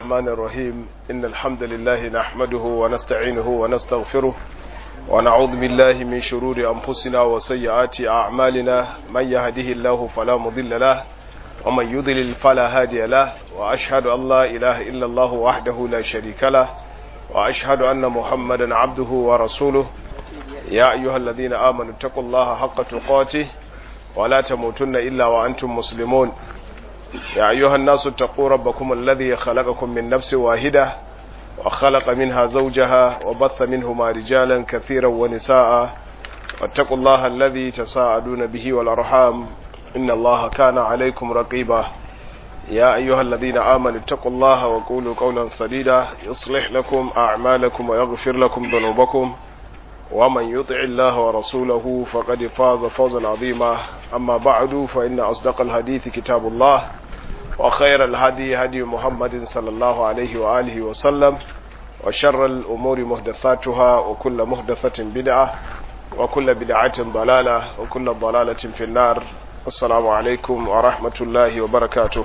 الرحمن الرحيم إن الحمد لله نحمده ونستعينه ونستغفره ونعوذ بالله من شرور أنفسنا وسيئات أعمالنا من يهده الله فلا مضل له ومن يضلل فلا هادي له وأشهد أن لا إله إلا الله وحده لا شريك له وأشهد أن محمدا عبده ورسوله يا أيها الذين آمنوا اتقوا الله حق تقاته ولا تموتن إلا وأنتم مسلمون يا أيها الناس اتقوا ربكم الذي خلقكم من نفس واحدة وخلق منها زوجها وبث منهما رجالا كثيرا ونساء واتقوا الله الذي تساءلون به والأرحام إن الله كان عليكم رقيبا يا أيها الذين آمنوا اتقوا الله وقولوا قولا سديدا يصلح لكم أعمالكم ويغفر لكم ذنوبكم ومن يطع الله ورسوله فقد فاز فوزا عظيما أما بعد فإن أصدق الحديث كتاب الله وخير الهدي هدي محمد صلى الله عليه وآله وسلم وشر الأمور محدثاتها وكل محدثة بدعة وكل بدعة ضلالة وكل ضلالة في النار السلام عليكم ورحمة الله وبركاته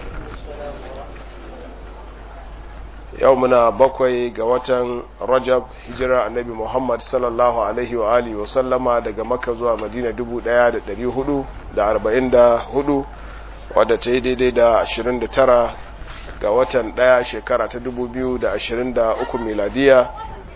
يومنا بقوي قوة رجب هجرة النبي محمد صلى الله عليه وآله وسلم daga Makka zuwa Madina 1444 wadda ta yi daidai da 29 ga watan ɗaya shekara ta 2023 miladiya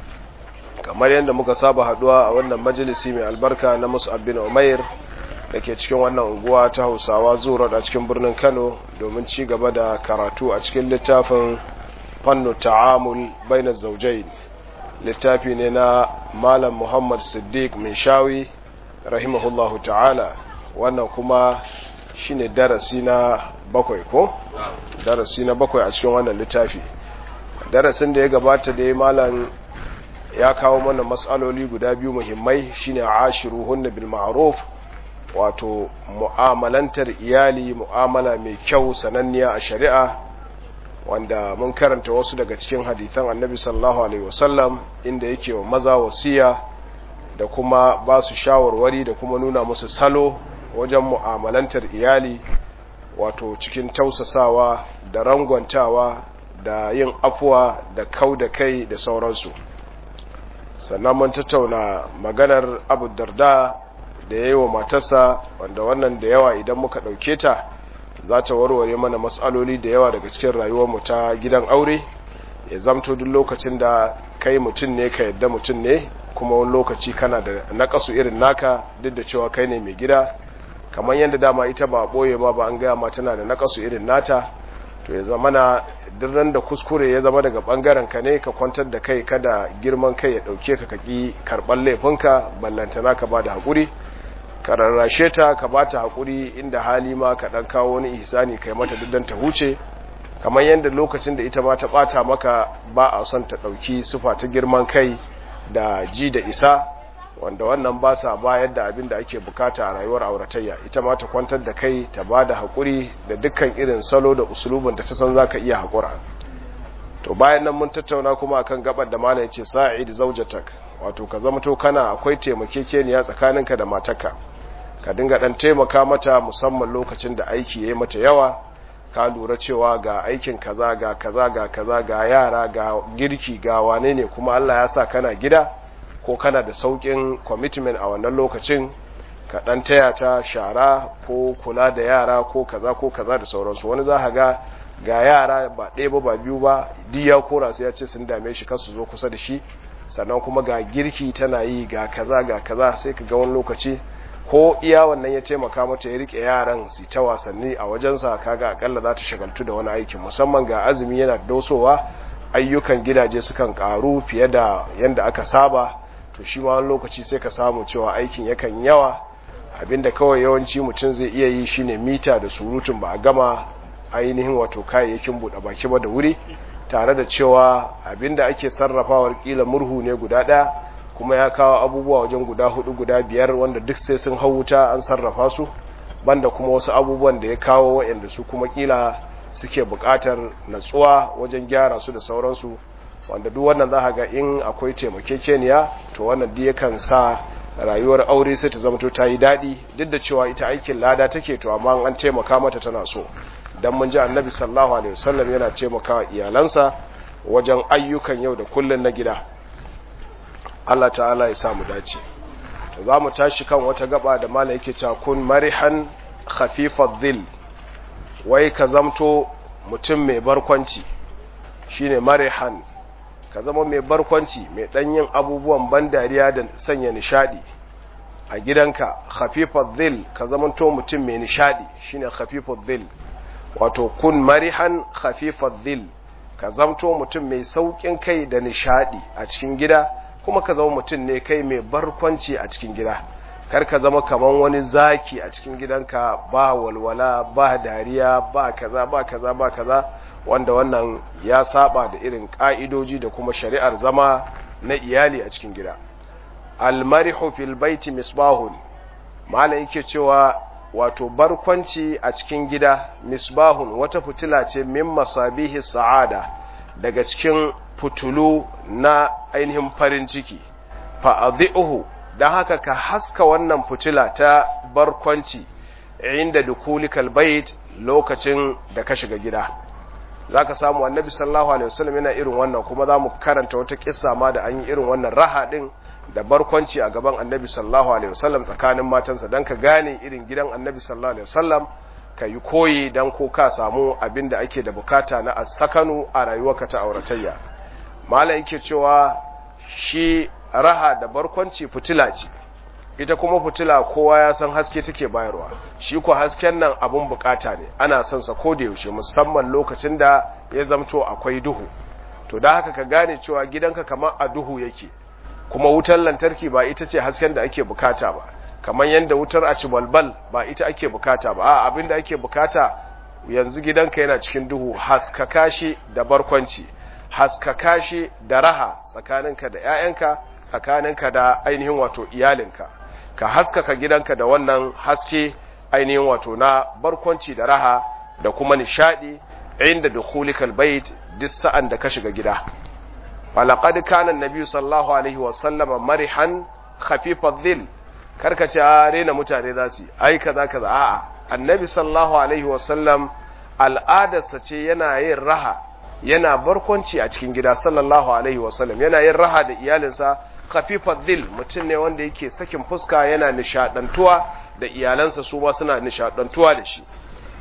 kamar yadda muka saba haduwa a wannan majalisi mai albarka na mus'ab bin umair da ke cikin wannan unguwa ta hausawa zuwa a cikin birnin kano domin ci gaba da karatu a cikin littafin fannu ta'amul bainar zaujai littafi ne na malam muhammad siddiq min shawi rahimahullahu ta'ala wannan kuma shine darasi na bakwai ko darasi na bakwai a cikin wannan littafi darasin da ya gabata da ya malam ya kawo mana matsaloli guda biyu muhimmai shine ashiruhunna bil ma'ruf wato mu'amalantar iyali mu'amala mai kyau sananniya a shari'a wanda mun karanta wasu daga cikin hadithan annabi sallallahu alaihi wasallam inda yake wa maza wasiya da kuma ba su shawarwari da kuma nuna musu salo wajen mu'amalantar iyali wato cikin tausasawa da rangwantawa da yin afuwa da kau da kai da sauransu sannan mun tattauna maganar abu darda da ya yi wa matarsa wanda wannan da yawa idan muka ɗauke ta za ta warware mana matsaloli da yawa daga cikin rayuwarmu ta gidan aure ya zamto duk lokacin da kai mutum ne ka yadda mutum ne kuma wani lokaci kana da nakasu irin naka duk da cewa kai ne mai gida kamar yadda dama ita ba ɓoye ma ba an gaya ma tana da nakasu irin nata to ya zama na dirran da kuskure ya zama daga ɓangaren ka ne ka kwantar da kai kada girman kai ya ɗauke ka kaki karɓar laifinka ballantana ka ba da haƙuri ka rarrashe ta ka ba ta haƙuri inda hali ma ka ɗan kawo wani ihsani kai mata duddan ta huce kamar yadda lokacin da ita ma ta ɓata maka ba a son ta ɗauki sufa ta girman kai da ji da isa wanda wannan ba sa bayar da abin da ake bukata a rayuwar auratayya ita ma ta kwantar da kai ta ba da haƙuri da dukkan irin salo da usulubin da ta san za ka iya haƙura to bayan nan mun tattauna kuma akan gabar da malam yace sa'id zawjatak wato ka zama to kana akwai taimakekeniya tsakaninka da matarka ka dinga dan taimaka mata musamman lokacin da aiki yayi mata yawa ka lura cewa ga aikin kaza ga kaza ga kaza ga yara ga girki ga wane ne kuma Allah ya sa kana gida ko kana da saukin commitment a wannan lokacin ka dan taya ta shara ko kula da yara ko kaza ko kaza da sauransu wani za ka ga ga yara ba ɗaya ba ba biyu ba duk ya kora sai ya ce sun dame shi kasu zo kusa da shi sannan kuma ga girki tana yi ga kaza ga kaza sai ka ga wani lokaci ko iya wannan ya taimaka mata ya rike yaran su ta wasanni a wajensa kaga akalla za ta shagaltu da wani aikin musamman ga azumi yana dosowa ayyukan gidaje sukan karu fiye da yanda aka saba to shi ma wani lokaci sai ka samu cewa aikin yakan yawa abinda kawai yawanci mutum zai iya yi shine mita da surutun ba a gama ainihin wato kayayyakin buɗe baki ba da wuri tare da cewa abinda ake sarrafawar kila murhu ne guda ɗaya kuma ya kawo abubuwa wajen guda hudu guda biyar wanda duk sai sun hau wuta an sarrafa su banda kuma wasu abubuwan da ya kawo waɗanda su kuma kila suke buƙatar natsuwa wajen gyara su da sauransu wanda duk wannan za ga in akwai taimakekeniya to wannan duk yakan sa rayuwar aure sai ta zama to ta yi daɗi duk da cewa ita aikin lada take to amma an taimaka mata tana so dan mun ji annabi sallallahu alaihi wasallam yana taimakawa iyalansa wajen ayyukan yau da kullun na gida Allah ta'ala ya samu dace to za mu tashi kan wata gaba da mala yake cewa kun marihan khafifad dhil wai ka zamto mutum mai barkwanci shine marihan ka zama mai barkwanci mai dan yin abubuwan ban dariya da sanya nishadi a gidanka khafifad dhil ka zamanto mutum mai nishadi shine khafifad dhil wato kun marihan khafifad dhil ka zamto mutum mai saukin kai da nishadi a cikin gida kuma ka zama mutum ne kai mai barkwanci a cikin gida kar ka zama kaman wani zaki a cikin gidanka ba walwala ba dariya ba kaza ba kaza ba kaza wanda wannan ya saba da irin ka'idoji da kuma shari'ar zama na iyali a cikin gida almarihu fil baiti misbahun malam yake cewa wato barkwanci a cikin gida misbahun wata fitila ce min masabihi sa'ada daga cikin fitulu na ainihin farin ciki fa'adhi'uhu dan haka ka haska wannan fitila ta barkwanci inda dukulikal bait lokacin da ka shiga gida zaka samu annabi sallallahu alaihi wasallam yana irin wannan kuma zamu karanta wata kissa ma da an yi irin wannan raha din da barkwanci a gaban annabi sallallahu alaihi wasallam tsakanin matansa dan ka gane irin gidan annabi sallallahu alaihi wasallam ka yi koyi dan ko ka samu abin da ake da bukata na asakanu a rayuwarka ta auratayya mala yake cewa shi raha da barkwanci fitila ce ita kuma fitila kowa ya san haske take bayarwa shi ko hasken nan abun bukata ne ana son sa da yaushe musamman lokacin da ya zamto akwai duhu to da haka ka gane cewa gidanka kamar a duhu yake kuma wutar lantarki ba ita ce hasken da ake bukata ba kamar yadda wutar a balbal ba ita ake bukata ba a abin da ake bukata yanzu gidanka yana cikin duhu haskaka shi da barkwanci haskaka shi da raha tsakaninka da 'ya'yanka tsakaninka da ainihin wato iyalinka ka haskaka gidanka da wannan haske ainihin wato na barkwanci da raha da kuma nishadi inda dukhulikal bait duk sa'an da ka shiga gida falaqad kana annabi sallallahu alaihi wa sallama marihan khafifadh dhil karka ce a rena mutane za su ai kaza kaza a'a annabi sallallahu alaihi wa sallam al'adarsa ce yana yin raha yana barkwanci a cikin gida sallallahu alaihi wa sallam yana yin raha da iyalinsa khafifadh dhil mutum ne wanda yake sakin fuska yana nishadantuwa da iyalansa su ma suna nishadantuwa da shi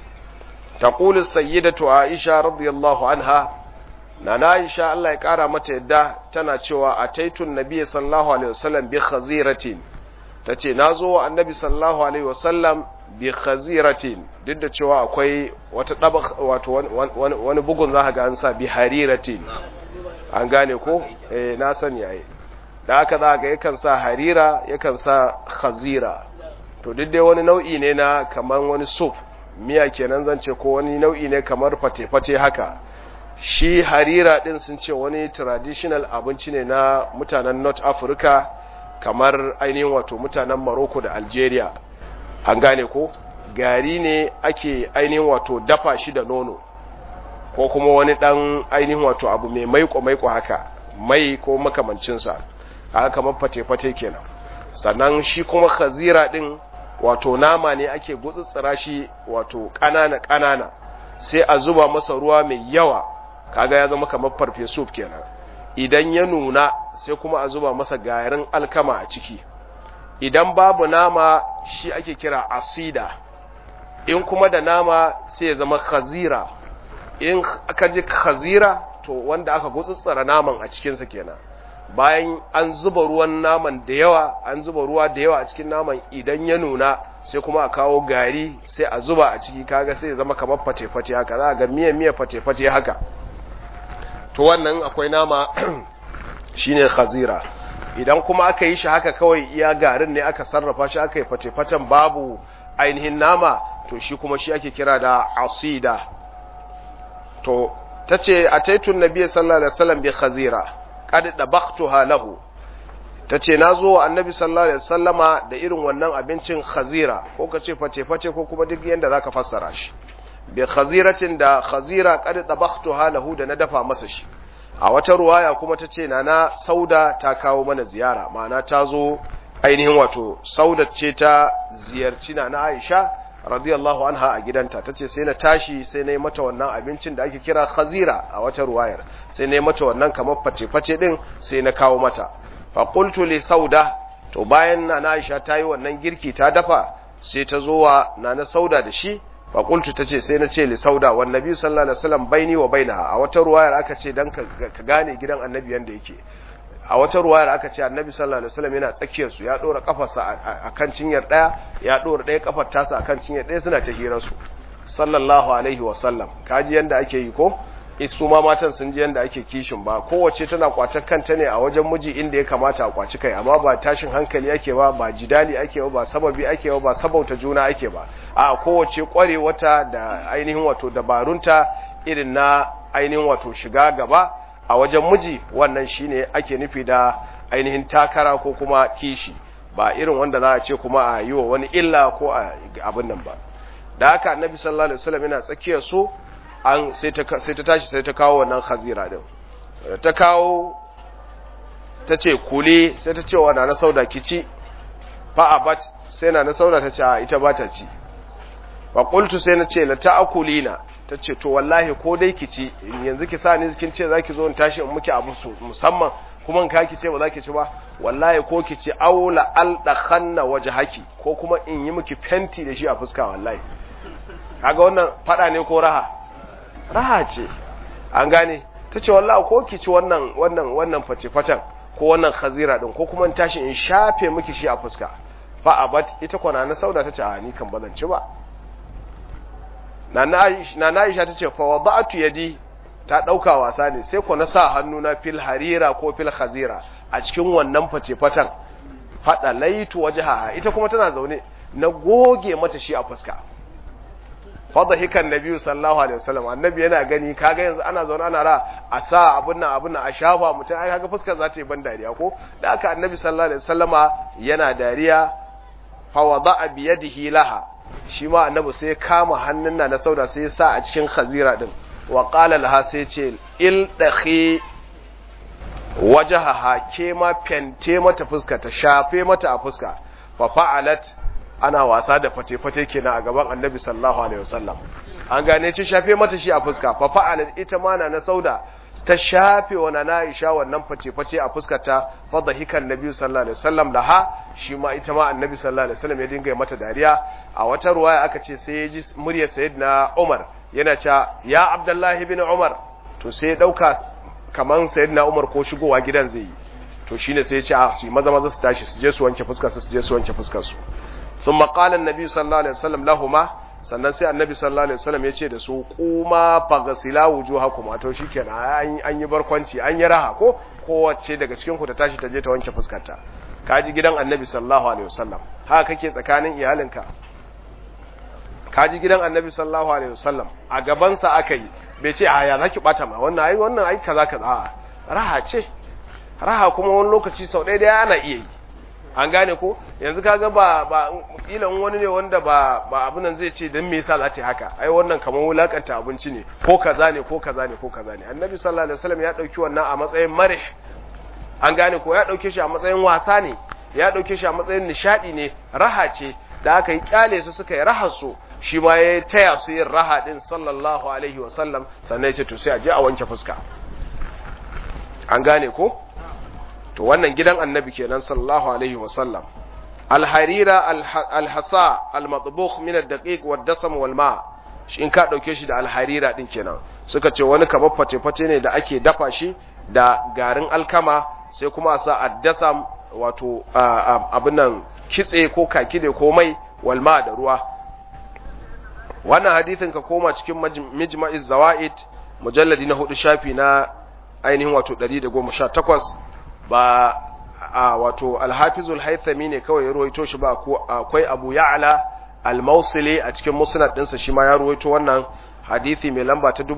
taqulu sayyidatu aisha radiyallahu anha nana Aisha Allah ya kara mata yadda tana cewa ataitun nabiy sallallahu alaihi wasallam bi khaziratin tace nazo wa annabi sallallahu alaihi wasallam bi khaziratin duk da cewa akwai wata daba wato wani bugun zaka ga an sa bi hariratin an gane ko eh na sani yayi da haka za ga yakan sa harira yakan sa khazira to duk dai wani nau'i ne na kaman wani soup miya kenan zan ce ko wani nau'i ne kamar fate-fate haka shi harira din sun ce wani traditional abinci ne na mutanen north africa kamar ainihin wato mutanen morocco da algeria an gane ko gari ne ake ainihin wato dafa shi da nono ko kuma wani dan ainihin wato abu mai maiko-maiko haka mai ko makamancinsa haka kamar fate-fate kenan sannan shi kuma khazira din wato nama ne ake gutsutsura shi wato ƙanana-ƙanana sai a zuba masa ruwa mai yawa kaga ya zama kamar farfesu kenan idan ya nuna sai kuma a zuba masa garin alkama a ciki idan babu nama shi ake kira asida in kuma da nama sai ya zama khazira in aka ji khazira to wanda aka gutsutsura naman a cikinsa kenan bayan an zuba ruwan naman da yawa an zuba ruwa da yawa a cikin naman idan ya nuna sai kuma a kawo gari sai a zuba a ciki kaga sai ya zama kamar fate-fate haka za a ga miya-miya fate-fate haka to wannan akwai nama shine khazira idan kuma aka yi shi haka kawai iya garin ne aka sarrafa shi aka yi fate-faten babu ainihin nama to shi kuma shi ake kira da asida to tace ataitun nabiyyi sallallahu alaihi wasallam bi khazira qad dabaqtuha lahu tace nazo wa annabi sallallahu alaihi wasallama da irin wannan abincin khazira ko kace face face ko kuma duk yanda zaka fassara shi bi khaziratin da khazira qad dabaqtuha lahu da na dafa masa shi a wata ruwaya kuma tace nana sauda ta kawo mana ziyara ma'ana ta zo ainihin wato sauda ce ta ziyarci nana Aisha radiyallahu anha a gidanta tace sai na tashi sai na yi mata wannan abincin da ake kira khazira a wata ruwayar sai na yi mata wannan kamar face-face din sai na kawo mata fa qultu li sauda to bayan na Aisha ta yi wannan girki ta dafa sai ta zo wa nana sauda da shi fa qultu tace sai na ce li sauda wan nabi sallallahu alaihi wasallam baini wa bainaha a wata ruwayar aka ce dan ka gane gidan annabi yanda yake a wata ruwayar aka ce annabi sallallahu alaihi wasallam yana tsakiyar su ya dora kafarsa akan cinyar daya ya dora daya kafar tasa akan cinyar daya suna ta hirar su sallallahu alaihi wasallam kaji yanda ake yi ko isu ma matan sun ji yanda ake kishin ba kowace tana kwatar kanta ne a wajen miji inda ya kamata a kwaci kai amma ba tashin hankali ake ba ba jidali ake ba ba sababi ake ba ba sabauta juna ake ba a kowace kware wata da ainihin wato dabarunta irin na ainihin wato shiga gaba a wajen miji wannan shine ake nufi da ainihin takara ko kuma kishi ba irin wanda za a ce kuma a yi wa wani illa ko a abin nan ba da haka annabi sallallahu alaihi wasallam yana tsakiyar su an sai ta sai ta tashi sai ta kawo wannan khazira din ta kawo ta ce kule sai ta ce wa na sauda kici fa abat sai na sauda ta ce a ita ba ta ci fa qultu sai na ce la ta'kulina ta ce to wallahi ko dai ki ci yanzu ki sa ni kin ce zaki zo in tashi in muki abu musamman kuma in ka ki ce ba zaki ci ba wallahi ko ki ci aula aldakhanna wajhaki ko kuma in yi miki fenti da shi a fuska wallahi kaga wannan fada ne ko raha raha ce an gane ta ce wallahi ko ki ci wannan wannan wannan face fatan ko wannan khazira din ko kuma in tashi in shafe miki shi a fuska fa abat ita kwana na sauda ta ce a ni kan bazan ci ba na Aisha ta ce fa wada'tu yadi ta dauka wasa ne sai ko na sa hannu na fil harira ko fil khazira a cikin wannan face fatan fada laitu wajhaha ita kuma tana zaune na goge mata shi a fuska fada hikan nabi sallallahu alaihi wasallam annabi yana gani kaga yanzu ana zaune ana ra a sa abun nan abun nan a shafa mutum ai kaga fuskar za ta yi ban dariya ko da aka annabi sallallahu alaihi wasallama yana dariya fa wada'a bi yadihi laha shi ma annabi sai kama hannun na na sauda sai ya sa a cikin khazira din wa qala laha sai ce il dakhi wajahaha ke ma fente mata fuska ta shafe mata a fuska fa fa'alat ana wasa da fate-fate kenan a gaban annabi sallallahu alaihi wasallam an gane ce shafe mata shi a fuska fa fa'alat ita ma na na sauda ta shafe wa na Aisha wannan face-face a fuskarta fa dhahikan nabi sallallahu alaihi wasallam laha shi ma ita ma annabi sallallahu alaihi wasallam ya dinga mata dariya a wata ruwaya aka ce sai ya ji muryar sayyidina Umar yana cewa ya Abdullahi bin Umar to sai ya dauka kaman sayyidina Umar ko shigowa gidan zai yi to shine sai ya ce a su maza maza su tashi su je su wanke fuskar su su je su wanke fuskar su thumma qala an-nabi sallallahu alaihi wasallam lahumma sannan sai annabi sallallahu alaihi wasallam ya ce da su kuma fagasila wujuhakum to shikenan an yi barkwanci an yi raha ko kowace daga cikin ku ta tashi ta je ta wanke fuskarta kaji gidan annabi sallallahu alaihi wasallam haka kake tsakanin iyalinka kaji gidan annabi sallallahu alaihi wasallam a gaban sa aka yi bai ce a ya zaki bata ma wannan ai wannan ai kaza kaza raha ce raha kuma wani lokaci sau ɗaya ɗaya ana iya yi an gane ko yanzu kaga ba ba kilan wani ne wanda ba ba abin nan zai ce dan me yasa za ta haka ai wannan kamar wulakanta abinci ne ko kaza ne ko kaza ne ko kaza ne annabi sallallahu alaihi wasallam ya dauki wannan a matsayin marih an gane ko ya dauke shi a matsayin wasa ne ya dauke shi a matsayin nishadi ne raha ce da aka yi kyale su suka yi rahar su shi ma ya taya su yin raha din sallallahu alaihi wasallam sannan ya ce to sai a je a wanke fuska an gane ko to wannan gidan annabi kenan sallallahu alaihi wasallam alharira alhasa almatbukh min ad-daqiq wad-dasam wal-ma shi in ka dauke shi da alharira din kenan suka ce wani kamar fate-fate ne da ake dafa shi da garin alkama sai kuma a sa ad-dasam wato abin nan kitse ko kakide ko mai walma da ruwa wannan hadithin ka koma cikin mijma'iz zawaid mujalladi na hudu shafi na ainihin wato 118 ba a wato alhafizul haithami ne kawai ya ruwaito shi ba akwai abu ya'ala al-mausili a cikin musnad ɗinsa shi ma ya ruwaito wannan hadithi mai lamba ta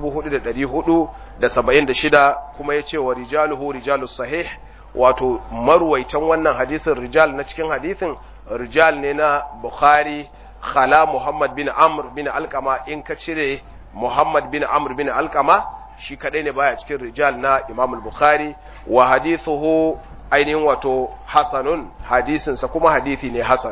4476 kuma ya ce wa rijaluhu rijalus sahih wato marwaitan wannan hadisin rijal na cikin hadithin rijal ne na bukhari khala muhammad bin amr bin alkama in ka cire muhammad bin amr bin alkama shi kadai ne baya cikin rijal na Imam al-Bukhari wa hadithuhu ainihin wato hasanun hadisinsa kuma hadithi ne hasan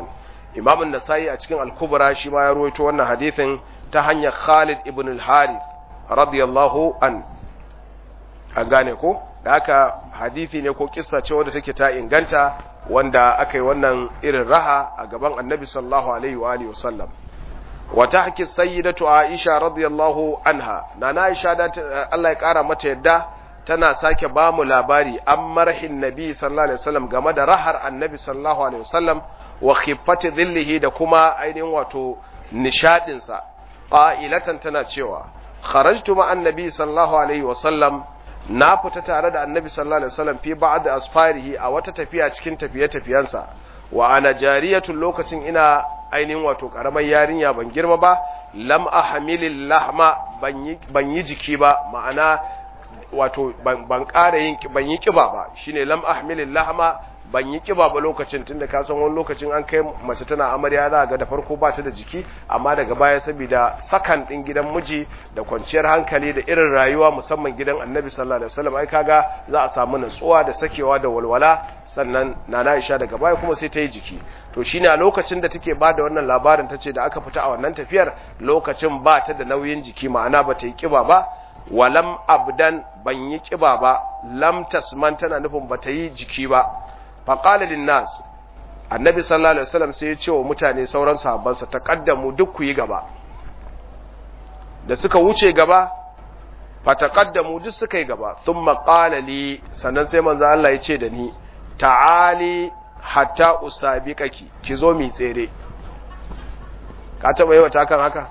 imam an-nasai a cikin al-kubra shi ma ya ruwaito wannan hadithin ta hanyar Khalid ibn al-Harith radiyallahu an an gane ko da haka hadithi ne ko kissa ce wadda take ta inganta wanda aka yi wannan irin raha a gaban annabi sallallahu alaihi wa alihi wasallam wa tahki sayyidatu aisha radiyallahu anha nana aisha da Allah ya kara mata yadda tana sake ba mu labari an marhin nabi sallallahu alaihi wasallam game da rahar annabi sallallahu alaihi wasallam wa khiffati dhillihi da kuma ainihin wato nishadin sa qailatan tana cewa kharajtu ma annabi sallallahu alaihi wasallam na fita tare da annabi sallallahu alaihi wasallam fi ba'd asfarihi a wata tafiya cikin tafiye-tafiyensa wa ana jariyatun lokacin ina ainihin wato karamar yarinya ban girma ba lam ahmilil lahma ban yi jiki ba ma'ana wato ban ƙara yin ban yi kiba ba shine lam ahmilil lahma ban yi kiba ba lokacin tunda ka san wani lokacin an kai mace tana amarya za ga da farko ba ta da jiki amma daga baya saboda sakan din gidan miji da kwanciyar hankali da irin rayuwa musamman gidan Annabi sallallahu alaihi wasallam ai kaga za a samu nutsuwa da sakewa da walwala sannan nana Aisha daga baya kuma sai ta yi jiki to shine a lokacin da take ba da wannan labarin tace da aka fita a wannan tafiyar lokacin ba ta da nauyin jiki ma'ana ba ta yi kiba ba walam abdan ban yi kiba ba lam tasman tana nufin ba ta yi jiki ba faƙali linnas annabi sallallahu alaihi wasallam sai ya ce wa mutane sauran sahabbansa taqaddamu duk ku yi gaba da suka wuce gaba fa taqaddamu duk suka yi gaba thumma qala li sannan sai manzo Allah ya ce da ni ta'ali hatta usabiqaki ki zo mi tsere ka taba yi wata kan haka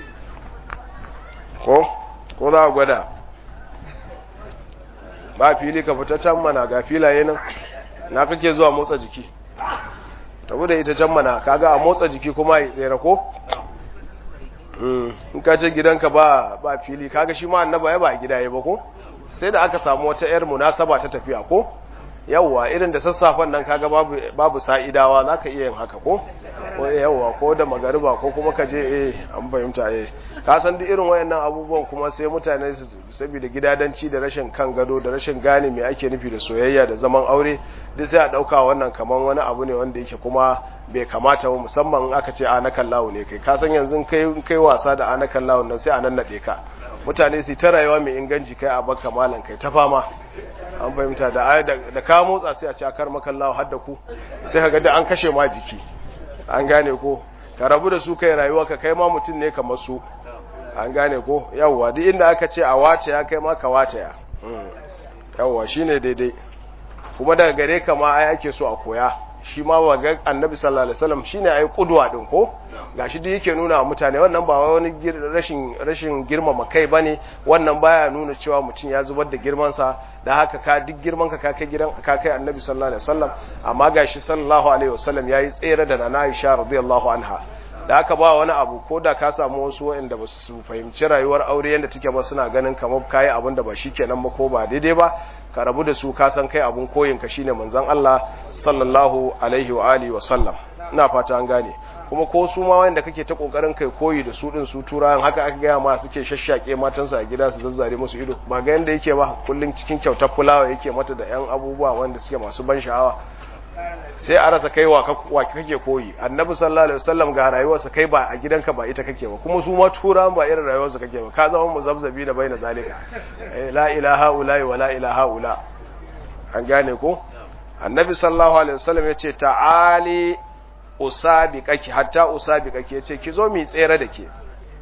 ko ko za ku gwada ba fili ka fita can mana ga filaye nan na kake zuwa motsa jiki tabu da ita can mana kaga a motsa jiki kuma ya tsere ko in ka ce gidanka ba ba fili kaga shi ma annaba ya ba gida ya ba ko sai da aka samu wata yar munasaba ta tafiya ko yawwa irin da sassafen nan kaga babu babu sa'idawa zaka iya yin haka ko ko yawwa ko da magariba ko kuma ka je eh an fahimta eh ka san duk irin wayannan abubuwan kuma sai mutane su saboda gidadanci da rashin kan gado da rashin gane me ake nufi da soyayya da zaman aure duk sai a dauka wannan kaman wani abu ne wanda yake kuma bai kamata ba musamman aka ce anakan lawo ne kai ka san yanzu kai kai wasa da anakan lawo nan sai a nan nade ka mutane su ta rayuwa mai inganci kai a baka malan kai ta fama an fahimta da da ka motsa sai a ci akar makallawa har da ku sai ka ga da an kashe ma jiki an gane ko ka rabu da su kai rayuwa ka kai ma mutum ne kamar su an gane ko yawwa duk inda aka ce a wace ya kai ma ka wace ya yawwa shine daidai kuma daga gare ka ma ai ake so a koya shi ma ga annabi sallallahu alaihi wasallam shine ai kudwa din ko gashi duk yake nuna wa mutane wannan ba wani rashin rashin girmama kai bane wannan baya nuna cewa mutum ya zubar da girman sa da haka ka duk girman ka ka kai gidan ka kai annabi sallallahu alaihi wasallam amma gashi sallallahu alaihi wasallam yayi tsere da nana Aisha radiyallahu anha da haka ba wani abu ko da ka samu wasu waɗanda ba su fahimci rayuwar aure yadda take ba suna ganin kamar kayi abin da ba shi kenan ba ko ba daidai ba ka rabu da su ka san kai abun koyin ka shine manzon Allah sallallahu alaihi wa alihi wa sallam ina fata an gane kuma ko su ma wanda kake ta kokarin kai koyi da su din su turawan haka aka gaya ma suke shashshake matansa a gida su zazzare musu ido ba ga yanda yake ba kullun cikin kyautar fulawa yake mata da yan abubuwa wanda suke masu ban sha'awa sai a rasa kai wa kake koyi annabi sallallahu alaihi wasallam ga rayuwarsa kai ba a gidanka ba ita kake ba kuma su ma turan ba irin rayuwarsa kake ba ka zama muzabzabi da baina zalika la ilaha illa wa la ilaha illa an gane ko annabi sallallahu alaihi wasallam yace ta'ali usabiqaki hatta usabiqaki yace ki zo mi tsere da ke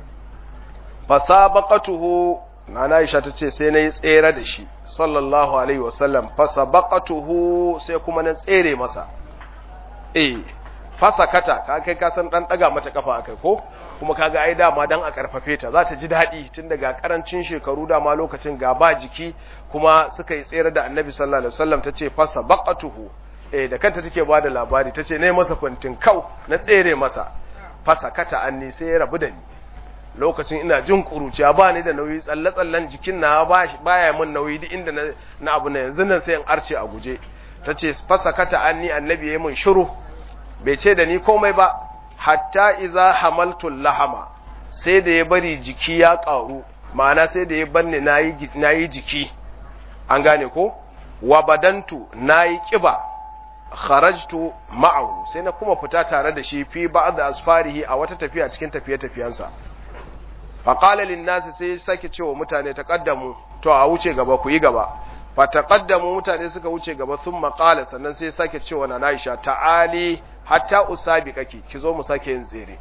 fasabaqatuhu Nana Aisha ta ce sai na yi tsere da shi, sallallahu Alaihi wasallam, fasa baƙatuhu sai kuma na tsere masa. E, fasa kata, ka kai kasan ɗan ɗaga mata ƙafa a kai ko? Kuma kaga ai dama dan a ƙarfafe ta, za ta ji daɗi tun daga ƙarancin shekaru dama lokacin ga ba jiki kuma suka yi tsere da annabi sallallahu Alaihi wasallam ta ce fasa baƙatuhu. E, da kanta take ba da labari, ta ce na yi masa kwantin kau, na tsere masa, fasa kata an sai ya rabu da ni. lokacin ina jin kuruciya ba ni da nauyi tsalle-tsallen jikin na baya min nauyi duk inda na abu na yanzu nan sai in arce a guje ta ce fasakata anni annabi ya min shiru bai ce da ni komai ba hatta iza hamaltul lahama sai da ya bari jiki ya ƙaru ma'ana sai da ya banne na yi jiki an gane ko wa badantu na yi ƙiba kharajtu ma'ahu sai na kuma fita tare da shi fi ba'd asfarihi a wata tafiya cikin tafiye-tafiyensa fa qala lin nas sai sake cewa mutane taqaddamu to a wuce gaba ku yi gaba fa taqaddamu mutane suka wuce gaba thumma qala sannan sai sake cewa na Aisha ta'ali hatta usabi kake ki zo mu sake yin tsere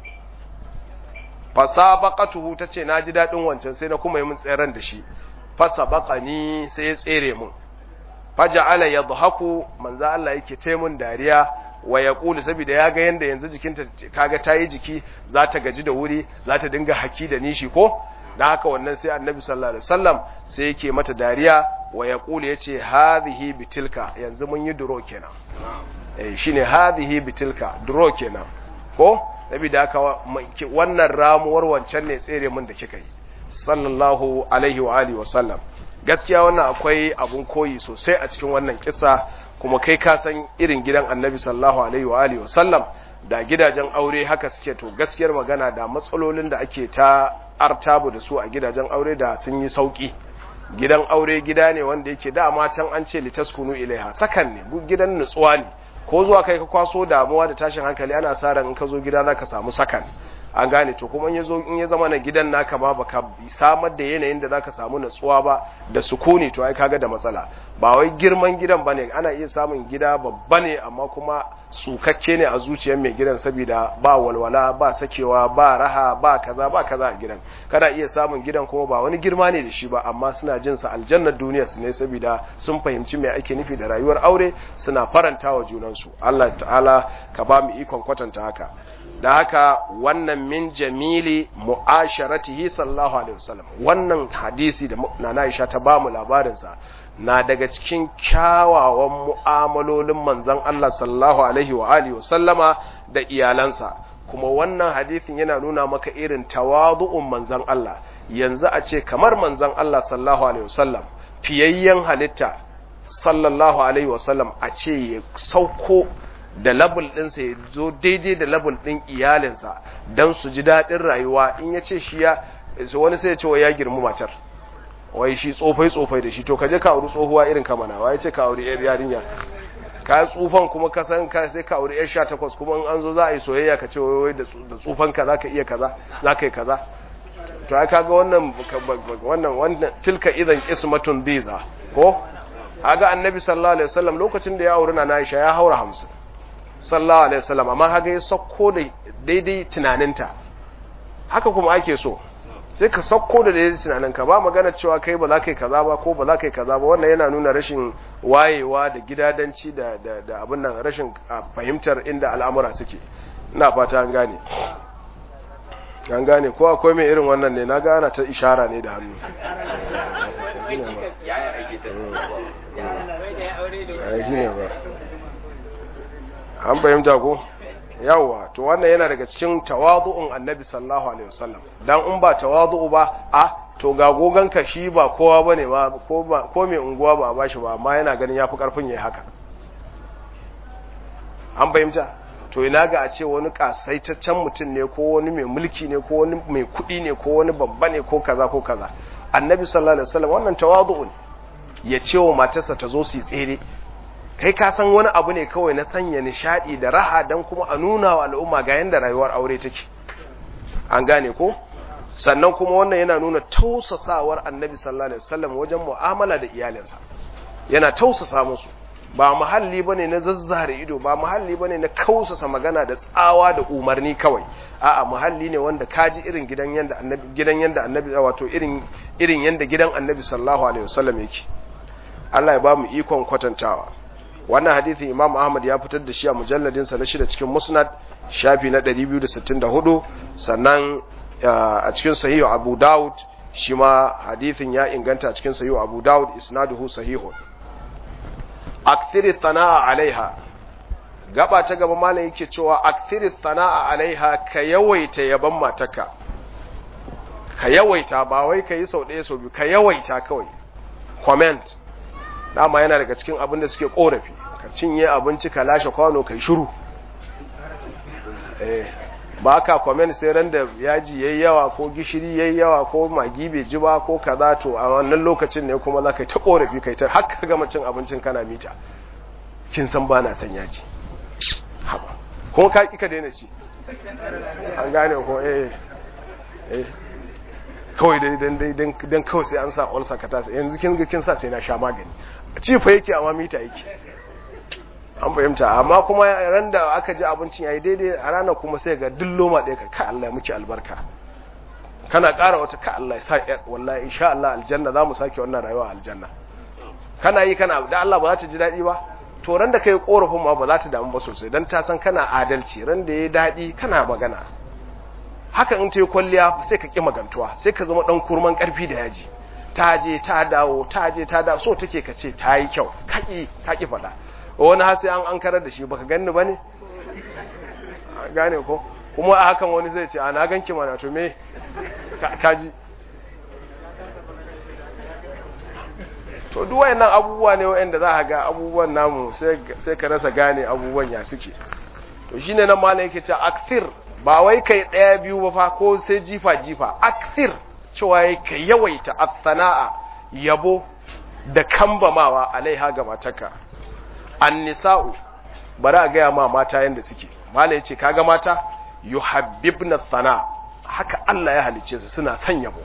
fa sabaqatuhu tace naji dadin wancan sai na kuma yi mun tseren da shi fa sabaqani sai ya tsere mun faja'ala yadhaku manzo Allah yake ce mun dariya wa yaqulu saboda ya ga yanda yanzu jikinta kaga tayi jiki za ta gaji da wuri za ta dinga haki da nishi ko dan haka wannan sai annabi sallallahu alaihi wasallam sai yake mata dariya wa yaqulu yace hadhihi bitilka yanzu mun yi duro kenan eh shine hadhihi bitilka duro kenan ko saboda haka wannan ramuwar wancan ne tsere mun da kika yi sallallahu alaihi wa alihi wa sallam gaskiya wannan akwai abun koyi sosai a cikin wannan kisa kuma kai ka san irin gidan annabi sallallahu alaihi wa alihi wasallam da gidajen aure haka suke to gaskiyar magana da matsalolin da ake ta artabu da su a gidajen aure da sun yi sauki gidan aure gida ne wanda yake dama can an ce litaskunu ilaiha sakan ne gidan nutsuwa ne ko zuwa kai ka kwaso damuwa da tashin hankali ana sa ran in ka zo gida zaka samu sakan an gane to kuma in in ya zama na gidan naka ma baka samar da yanayin da zaka samu natsuwa ba da sukuni to ai kaga da matsala ba wai girman gidan bane ana iya samun gida babba ne amma kuma sukakke ne a zuciyar mai gidan saboda ba walwala ba sakewa ba raha ba kaza ba kaza a gidan kada iya samun gidan kuma ba wani girma ne da shi ba amma suna jin sa aljannar duniya su ne saboda sun fahimci me ake nufi da rayuwar aure suna faranta wa junansu Allah ta'ala ka ba mu ikon kwatanta haka da haka wannan min jamili mu'asharatihi sallallahu alaihi wasallam wannan hadisi da nana Aisha ta bamu labarin sa na daga cikin kyawawan mu'amalolin manzon Allah sallallahu alaihi wa alihi wasallama da iyalansa kuma wannan hadisin yana nuna maka irin tawadu'un manzon Allah yanzu a ce kamar manzon Allah sallallahu alaihi wasallam fiyayyen halitta sallallahu alaihi wasallam a ce ya sauko da labul ɗinsa ya zo daidai da labul ɗin iyalinsa don su ji daɗin rayuwa in ya ce shi ya wani sai ya ce wa ya girmu matar wai shi tsofai tsofai da shi to kaje ka auri tsohuwa irin kamana wai ce ka auri yar yarinya ka tsufan kuma ka san ka sai ka auri yar 18 kuma in an zo za a yi soyayya ka ce wai wai da tsufan ka zaka iya kaza zaka yi kaza to ai kaga wannan wannan wannan tilka idan qismatun diza ko kaga annabi sallallahu alaihi wasallam lokacin da ya auri na Aisha ya haura 50 sallallahu alaihi wasallam amma haga ya sauko da daidai tunaninta haka kuma ake so sai ka sauko da daidai tunaninka ba magana cewa kai ba za ka yi kaza ba ko ba za ka yi kaza ba wannan yana nuna rashin wayewa da gidadanci da da da abin nan rashin fahimtar inda al'amura suke ina fata an gane an gane ko akwai mai irin wannan ne na gana ta ishara ne da hannu an fahimta ko yawwa to wannan yana daga cikin tawadu'un annabi sallallahu alaihi wasallam dan in ba tawadu'u ba a to ga goganka shi ba kowa bane ba ko ba ko mai unguwa ba a bashi ba amma yana ganin yafi karfin yayi haka an fahimta to ina ga a ce wani kasaitaccen mutum ne ko wani mai mulki ne ko wani mai kuɗi ne ko wani babba ne ko kaza ko kaza annabi sallallahu alaihi wasallam wannan tawadu'un ya ce wa matarsa ta zo su yi tsere kai ka san wani abu ne kawai na sanya nishadi da raha dan kuma a nuna wa al'umma ga yanda rayuwar aure take an gane ko sannan kuma wannan yana nuna tausasawar annabi sallallahu alaihi wasallam wajen mu'amala da iyalinsa yana tausasa musu ba muhalli bane na zazzare ido ba muhalli bane na kausasa magana da tsawa da umarni kawai a'a muhalli ne wanda kaji irin gidan yanda annabi gidan yanda annabi wato irin irin yanda gidan annabi sallallahu alaihi wasallam yake Allah ya ba mu ikon kwatantawa wannan hadisin Imam Ahmad ya fitar da shi a mujalladin sa na shida cikin Musnad shafi na 264 sannan a cikin Sahih Abu Dawud shi ma hadisin ya inganta a cikin Sahih Abu Dawud isnaduhu sahihun akthiri thana'a alaiha gaba ta gaba malam yake cewa akthiri thana'a alaiha ka yawaita yaban mataka ka yawaita ba wai ka yi sau ɗaya sau biyu ka yawaita kawai comment dama yana daga cikin abin da suke korafi ka cinye abinci ka lashe kwano kai shiru eh ba ka comment sai ran da yaji yayi yawa ko gishiri yayi yawa ko magi bai ji ba ko kaza to a wannan lokacin ne kuma za ka ta korafi kai ta haka gama cin abincin kana mita kin san ba na son yaji haba kuma ka kika daina ci an gane ko eh eh kawai dai dan dai dan kawai sai an sa ulcer ka tasa yanzu kin ga kin sa sai na sha magani ci fa yake amma mita yake an fahimta amma kuma ran da aka ji abincin yayi daidai a ranar kuma sai ga duk loma ɗaya ka ka Allah ya miki albarka kana ƙara wata ka Allah ya sa wallahi insha Allah aljanna za mu sake wannan rayuwa aljanna kana yi kana da Allah ba za ta ji daɗi ba to ran da kai korafin ma ba za ta damu ba sosai dan ta san kana adalci ran da yayi daɗi kana magana haka in ta yi kwalliya sai ka ƙi magantuwa sai ka zama ɗan kurman ƙarfi da yaji ta je ta dawo ta je ta dawo so take ka ce ta yi kyau kaƙi kaƙi faɗa wani har sai an an karar da shi baka ganni ba ne gane ko kuma a hakan wani zai ce a na ganki mana to me kaji to duk wayannan abubuwa ne wayanda za ka ga abubuwan namu sai ka rasa gane abubuwan ya suke to shine nan malam yake cewa akthir ba wai kai daya biyu ba fa ko sai jifa jifa akthir cewa yake ka yawaita as-sana'a yabo da kambamawa alaiha ga matarka an-nisa'u bari a gaya ma mata yanda suke malam yace kaga mata yuhabbibna sana haka Allah ya halice su suna son yabo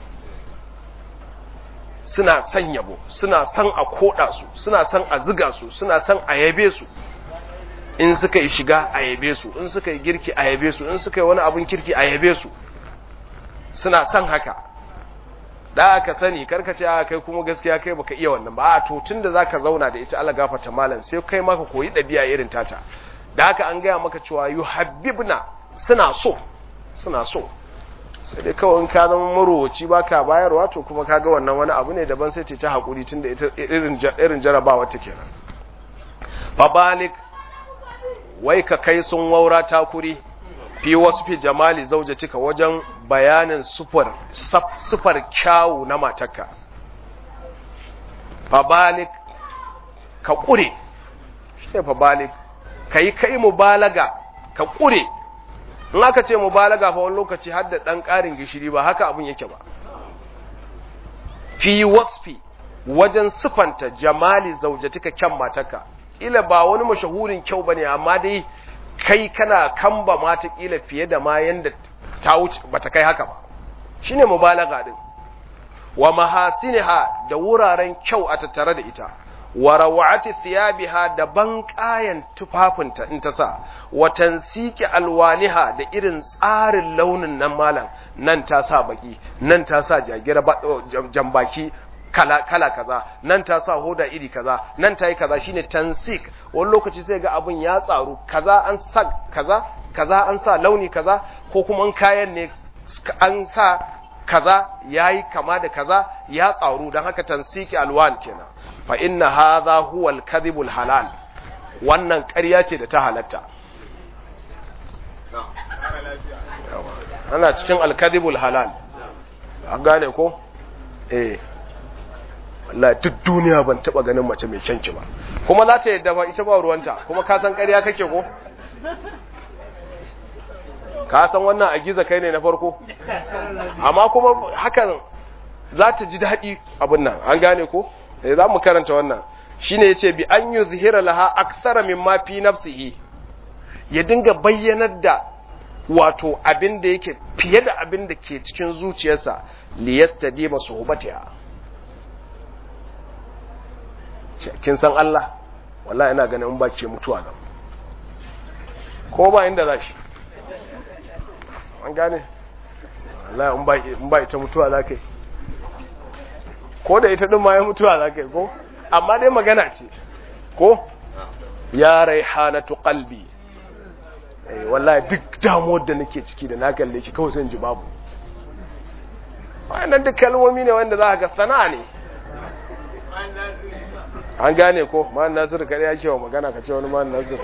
suna son yabo suna son a koda su suna son a ziga su suna son a yabe su in suka yi shiga a yabe su in suka yi girki a yabe su in suka yi wani abin kirki a yabe su suna son haka da aka sani karkace a kai kuma gaskiya kai baka iya wannan ba a to tunda zaka zauna da ita Allah gafarta malam sai kai maka koyi dabi'a irin tata da haka an gaya maka cewa yuhabbibna suna so suna so sai dai kawai in ka zama marowaci baka bayarwa to kuma kaga wannan wani abu ne daban sai ce ta hakuri tunda ita irin irin jarabawa ta kenan fabalik wai ka kai sun waura takuri fi wasu fi jamali zaujatika wajen bayanin sufar sufar kyawu na matarka fabalik ka kure shi ne fabalik ka yi kai mubalaga ka kure in aka ce mubalaga fa wani lokaci har da ɗan ƙarin gishiri ba haka abin yake ba fi wasfi wajen sufanta jamali zaujatika kyan matarka ila ba wani mashahurin kyau bane amma dai kai kana kamba mata kila fiye da ma yanda ta wuce bata kai haka ba shine mubalaga din wa mahasiniha da wuraren kyau a tattare da ita wa rawati thiyabiha da banƙayan tufafinta in ta sa wa tansiki alwaniha da irin tsarin launin nan malam nan ta sa baki nan ta sa jagira jambaki kala kala kaza nan ta sa hoda iri kaza nan ta yi kaza shine tansik wani lokaci sai ga abun ya tsaru kaza an sa kaza kaza an sa launi kaza ko kuma an kayan ne an sa kaza yayi kama da kaza ya tsaru dan haka tansiki alwan kenan fa inna hadha huwa al halal wannan ƙarya ce da ta halatta ana cikin al halal an gane ko eh Allah duk duniya ban taba ganin mace mai kyanki ba kuma za ta yadda ba ita ba ruwanta kuma ka san ƙarya kake ko ka san wannan a giza kai ne na farko amma kuma hakan za ta ji daɗi abin nan an gane ko sai za mu karanta wannan shine yace bi an yuzhira laha akthara mimma fi nafsihi ya dinga bayyanar da wato abin da yake fiye da abin da ke cikin zuciyarsa liyastadima suhbatiha kin san Allah wallahi ina ganin in ba ce mutuwa nan ko ba inda za shi an gane wallahi in ba ita mutuwa za ka yi ko da ita ɗin ma ya mutuwa za ka yi ko amma dai magana ce ko ya raihanatu qalbi eh wallahi duk damuwar da nake ciki da na kalle ki kawai sai ji babu wannan duk kalmomi ne wanda za ka ga sana'a ne an gane ko ma'an nasiru kare ya ke wa magana ka ce wani ma'an nasiru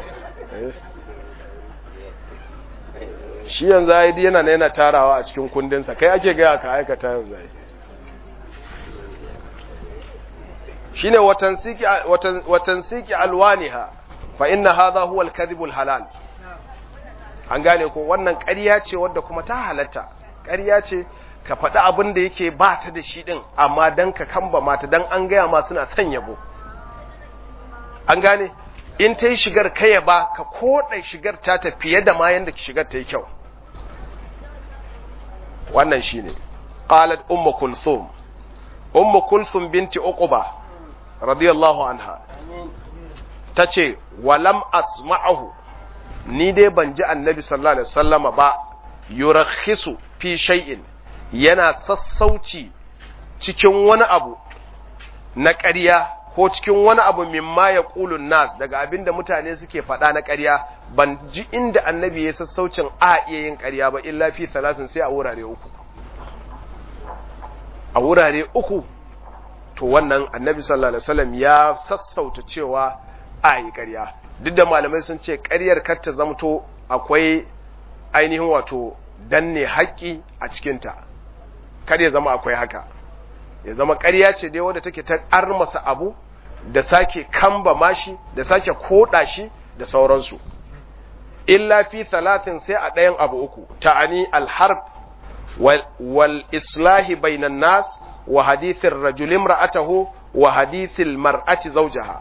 shi yanzu ya yi yana yana tarawa a cikin kundinsa kai ake gaya ka aikata yanzu ya shi ne watansiki alwaniha fa inna hadha huwa al halal an gane ko wannan ƙarya ce wadda kuma ta halatta ƙarya ce ka faɗi abin da yake ba ta da shi ɗin amma don ka kamba mata don an gaya ma suna son yabo an gane in ta yi shigar kaya ba ka koɗa shigar ta ta fiye da ma yadda shigar ta yi kyau wannan shi ne ƙalat umma kulthum umma kulthum binti uquba radiyallahu anha ta ce walam asma'ahu ni dai ban ji annabi sallallahu alaihi wasallama ba yurakhisu fi shay'in yana sassauci cikin wani abu na ƙarya ko cikin wani abu mimma ya ƙulun nas daga abin da mutane suke faɗa na ƙarya ban ji inda annabi ya sassaucin a iya yin ƙarya ba illa fi salasin sai a wurare uku a wurare uku to wannan annabi sallallahu alaihi wasallam ya sassauta cewa a yi ƙarya duk da malamai sun ce ƙaryar kar ta zamto akwai ainihin wato danne haƙƙi a cikinta kar ya zama akwai haka ya zama ƙarya ce dai wadda take ta armasa abu da sake kamba mashi da sake koda shi da sauransu illa fi talatin sai a ɗayan abu uku ta'ani alharb wal islahi bainan nas wa hadithin rajulin ra'atahu wa hadithin mar'ati zawjaha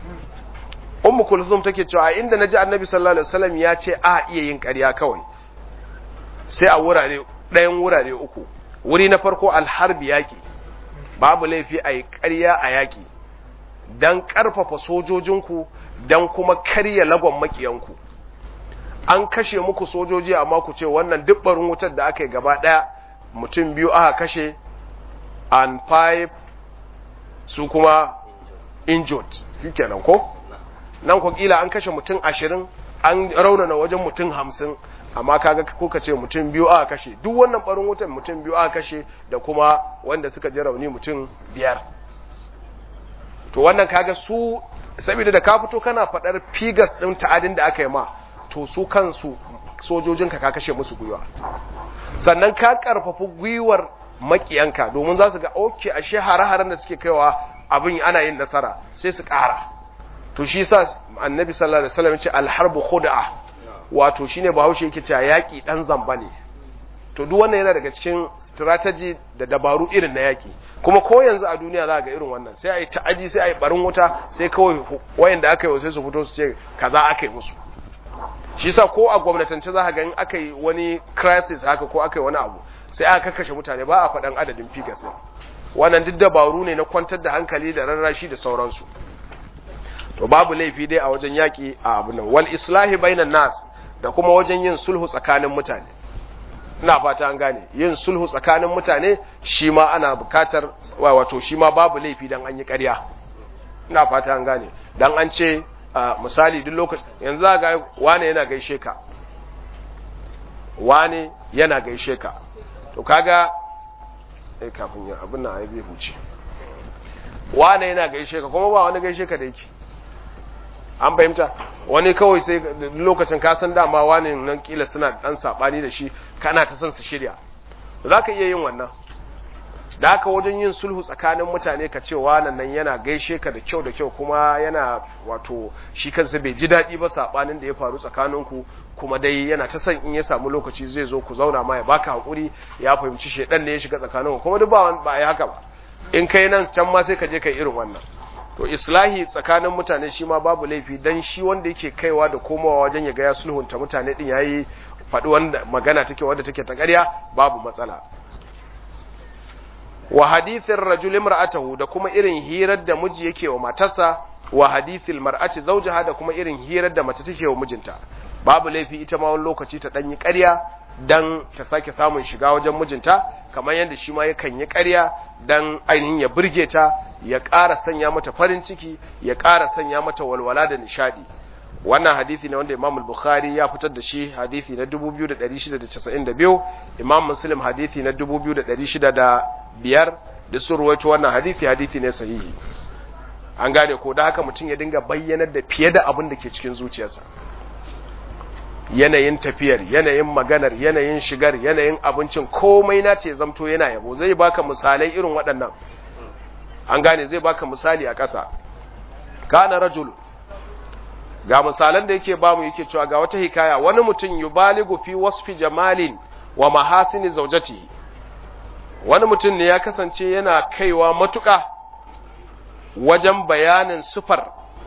ummu kulthum take cewa inda naji annabi sallallahu alaihi wasallam ya ce a iya yin ƙarya kawai sai a wurare ɗayan wurare uku wuri na farko alharbi yaƙi babu laifi a yi ƙarya a yaƙi don ƙarfafa sojojinku don kuma karya lagon maƙiyanku an kashe muku sojoji amma ku ce wannan dubbarin wutar da aka yi gaba ɗaya mutum biyu aka kashe and five su kuma injured shi kenan ko nan ku kila an kashe mutum ashirin an raunana wajen mutum hamsin amma kaga kuka ce mutum biyu aka kashe duk wannan barin wutan mutum biyu aka kashe da kuma wanda suka ji rauni mutum biyar to wannan kaga su saboda da ka fito kana fadar figas din ta'adin da aka yi ma to su kansu sojojin ka ka kashe musu gwiwa sannan ka karfafi gwiwar makiyanka domin za su ga oke ashe hare-haren da suke kaiwa abin ana yin nasara sai su ƙara to shi sa annabi sallallahu alaihi wasallam ya ce alharbu khud'a wato shine bahaushe yake cewa yaki dan zamba ne to duk wannan yana daga cikin strategy da dabaru irin na yaki kuma ko yanzu a duniya za ga irin wannan sai ayi ta'aji sai ayi barin wuta sai kawai wayanda aka yi sai su fito su ce kaza aka yi musu shi yasa ko a gwamnatance za ka ga in aka yi wani crisis haka ko aka yi wani abu sai aka kakkashe mutane ba a faɗan adadin figures ne wannan duk dabaru ne na kwantar da hankali da rarrashi da sauransu to babu laifi dai a wajen yaki a abu nan wal islahi bainan nas da kuma wajen yin sulhu tsakanin mutane ina fata an gane yin sulhu tsakanin mutane shi ma ana bukatar wato shi ma babu laifi dan an yi ƙarya ina fata an gane dan an ce misali duk lokaci yanzu za ga wane yana gaishe ka wane yana gaishe ka to kaga eh kafin ya abin nan ai bai huce wane yana gaishe ka kuma ba wani gaishe ka da yake an fahimta wani kawai sai lokacin ka san dama wani nan kila suna dan sabani da shi kana ta son su shirya za ka iya yin wannan da haka wajen yin sulhu tsakanin mutane ka ce wannan nan yana gaishe ka da kyau da kyau kuma yana wato shi kansa bai ji daɗi ba sabanin da ya faru tsakaninku kuma dai yana ta son in ya samu lokaci zai zo ku zauna ma ya baka hakuri ya fahimci shedan ne ya shiga tsakaninku kuma duk ba ba yi haka ba in kai nan can ma sai ka je kai irin wannan to islahi tsakanin mutane shi ma babu laifi dan shi wanda yake kaiwa da komawa wajen ya ga ya sulhunta mutane din yayi faɗi wanda magana take wanda take ta ƙarya babu matsala wa hadithin rajul imra'atahu da kuma irin hirar da miji yake wa matarsa wa hadithil mar'ati zawjaha da kuma irin hirar da mace take wa mijinta babu laifi ita ma wani lokaci ta danyi ƙarya dan ta sake samun shiga wajen mijinta kamar yadda shi ma yakan yi ƙarya dan ainihin ya burge ta ya ƙara sanya mata farin ciki ya ƙara sanya mata walwala da nishadi wannan hadisi ne wanda Imam Bukhari ya fitar da shi hadisi na 2692 Imam Muslim hadisi na 2605 da sun ruwaito wannan hadisi hadisi ne sahihi an gane ko da haka mutum ya dinga bayyanar da fiye da abin da ke cikin zuciyarsa yanayin tafiyar yanayin maganar yanayin shigar yanayin abincin komai na ce zamto yana yabo zai baka misalai irin waɗannan an gane zai baka misali a ƙasa kana rajulu ga misalan da yake bamu yake cewa ga wata hikaya wani mutum yubaligu fi wasfi jamalin wa mahasini zaujati wani mutum ne ya kasance yana kaiwa matuƙa wajen bayanin sufar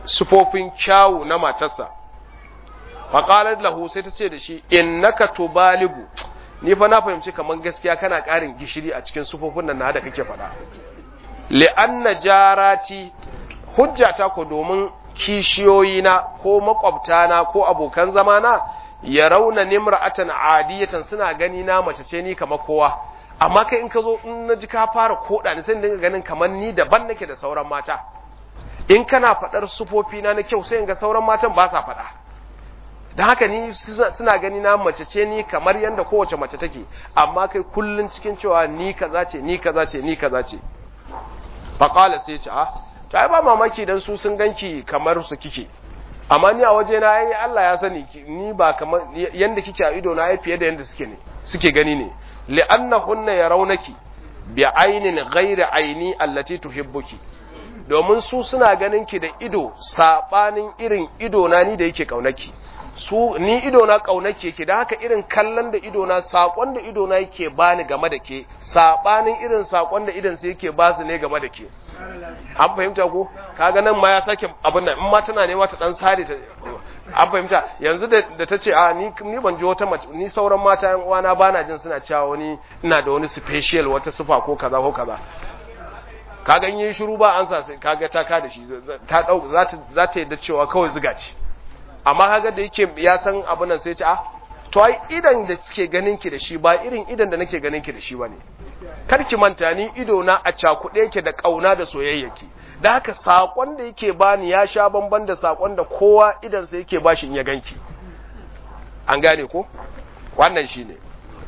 sufofin kyawu na matarsa faƙalar lahu sai ta ce da shi innaka tubaligu ni fa na fahimci kamar gaskiya kana ƙarin gishiri a cikin sufofin nan na da kake faɗa li'anna jarati hujjata ko domin kishiyoyina ko makwabtana ko abokan zamana ya rauna nimra'atan adiyatan suna gani na mace ce ni kamar kowa amma kai in ka zo in na ji ka fara koda ni sai dinga ganin kamar ni daban nake da sauran mata in kana faɗar sufofi na na kyau sai in ga sauran matan ba sa faɗa don haka ni suna gani na mace ce ni kamar yadda kowace mace take amma kai kullun cikin cewa ni kaza ce ni kaza ce ni kaza ce faqala sai ce ah to ai ba mamaki dan su sun ganki kamar su kike amma ni a waje na ai Allah ya sani ni ba kamar yanda kike a ido na ai fiye da yanda suke ne suke gani ne li'annahunna yarawnaki bi aynin ghairi ayni allati tuhibbuki domin su suna ganin ki da ido sabanin irin ido na ni da yake kaunaki su ni ido na kaunake yake da haka irin kallon da ido na sakon da ido na yake bani game da ke sabanin irin sakon da idan su yake ba su ne game da ke an fahimta ko kaga nan ma ya sake abin nan in ma tana ne wata dan sare ta an fahimta yanzu da da tace a ni ni ban ji wata mace ni sauran mata yan uwana bana jin suna cewa wani ina da wani special wata sifa ko kaza ko kaza kaga in yi shiru ba an sa sai kaga ta ka da shi ta dau za ta za ta yadda cewa kawai zuga ce amma kaga da yake ya san abin nan sai ce ah to ai idan da suke ganin ki da shi ba irin idan da nake ganin ki da shi bane kar ki manta ni ido na a cakuɗe yake da kauna da soyayyaki da haka sakon da yake bani ya sha bamban da sakon da kowa idan sai yake bashi in ya ganki an gane ko wannan shine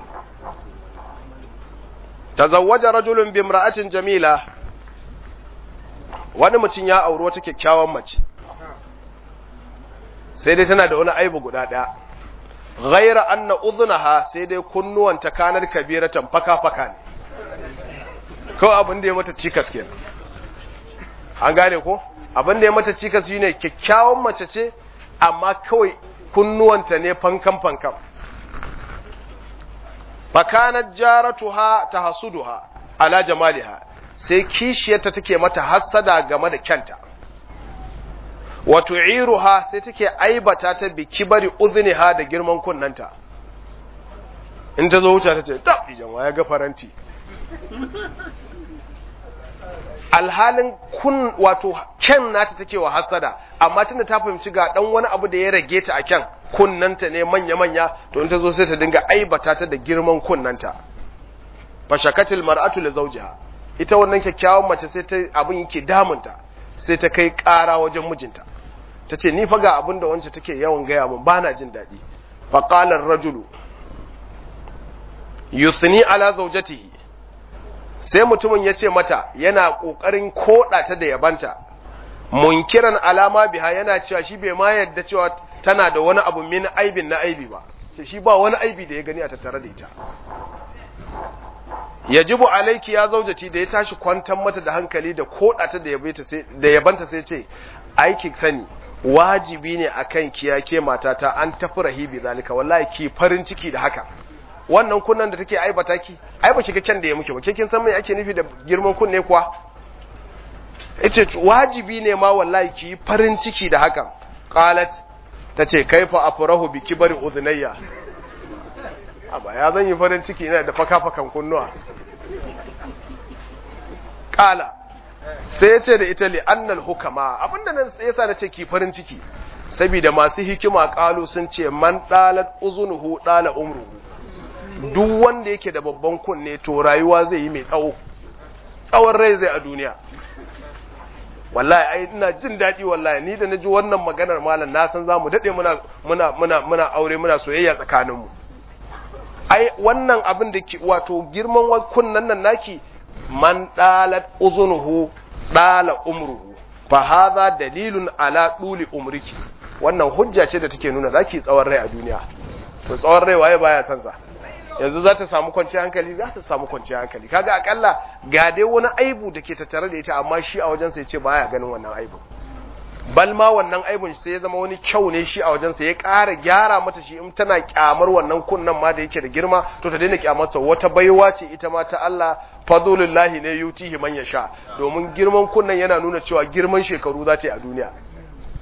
tazawwaja rajulun bi imra'atin jamila wani mutum ya auri wata kyakkyawan mace sai dai tana da wani aibu guda ɗaya ghaira anna udhnaha sai dai kunnuwanta kanar kabiratan faka-faka ne kawai abin da ya mata cikas kenan an gane ko abin da ya mata cikas shine kyakkyawan mace ce amma kawai kunnuwanta ne fankan-fankan fakanat jaratuha tahsuduha ala jamaliha sai kishiyarta take mata hassada game da kyanta wato iruha sai take aibata ta bi kibari uzniha da girman kunnanta in ta zo wuta ta ce ta ijan ya ga faranti alhalin kun wato kyan nata take wa hassada amma tunda ta fahimci ga dan wani abu da ya rage ta a kyan kunnanta ne manya-manya to in ta zo sai ta dinga aibata ta da girman kunnanta fashakatil mar'atu li zawjiha ita wannan kyakkyawan mace sai ta abin yake damunta sai ta kai ƙara wajen mijinta ta ce ni fa ga abin da wancan take yawan gaya mun ba na jin daɗi faƙalar rajulu yusni ala zaujatihi sai mutumin ya ce mata yana ƙoƙarin koɗa ta da yabanta munkiran alama biha yana cewa shi bai ma yadda cewa tana da wani abu min aibin na aibi ba sai shi ba wani aibi da ya gani a tattare da ita yajibu alaiki ya zaujati da ya tashi kwantar mata da hankali da kodata da yabanta sai da yabanta sai ce aiki sani wajibi ne akan ki yake matata an tafi rahibi zalika wallahi ki farin ciki da haka wannan kunnan da take aibata ki ai ba shiga can da ya muke ba kin san me ake nufi da girman kunne kuwa yace wajibi ne ma wallahi ki farin ciki da hakan qalat tace kaifa afrahu bi kibari udhnayya amma ya zan yi farin ciki ina da faka-fakan kunnuwa kala sai ya ce da ita li annal hukama abinda nan yasa na ce ki farin ciki saboda masu hikima kalu sun ce man dalat uzunuhu dala umruhu duk wanda yake da babban kunne to rayuwa zai yi mai tsawo tsawon rai zai a duniya wallahi ai ina jin daɗi wallahi ni da naji wannan maganar malam na san zamu dade muna muna muna muna aure muna soyayya tsakaninmu ai wannan abin da ke wato girman kunnan nan naki man dalat uzunuhu dala umruhu fa hadha dalilun ala duli umriki wannan hujja ce da take nuna zaki tsawon rai a duniya to tsawon rai waye baya san sa yanzu za ta samu kwanciyar hankali za ta samu kwanciyar hankali kaga akalla ga dai wani aibu da ke tattare da ita amma shi a wajensa ya ce baya ganin wannan aibu bal ma wannan aibun sai ya zama wani kyau ne shi a wajensa ya ƙara gyara mata shi in tana kyamar wannan kunnan ma da yake da girma to ta daina kyamarsa wata baiwa ce ita ma ta Allah fadlullahi ne yutihi man yasha domin girman kunnan yana nuna cewa girman shekaru za ta yi a duniya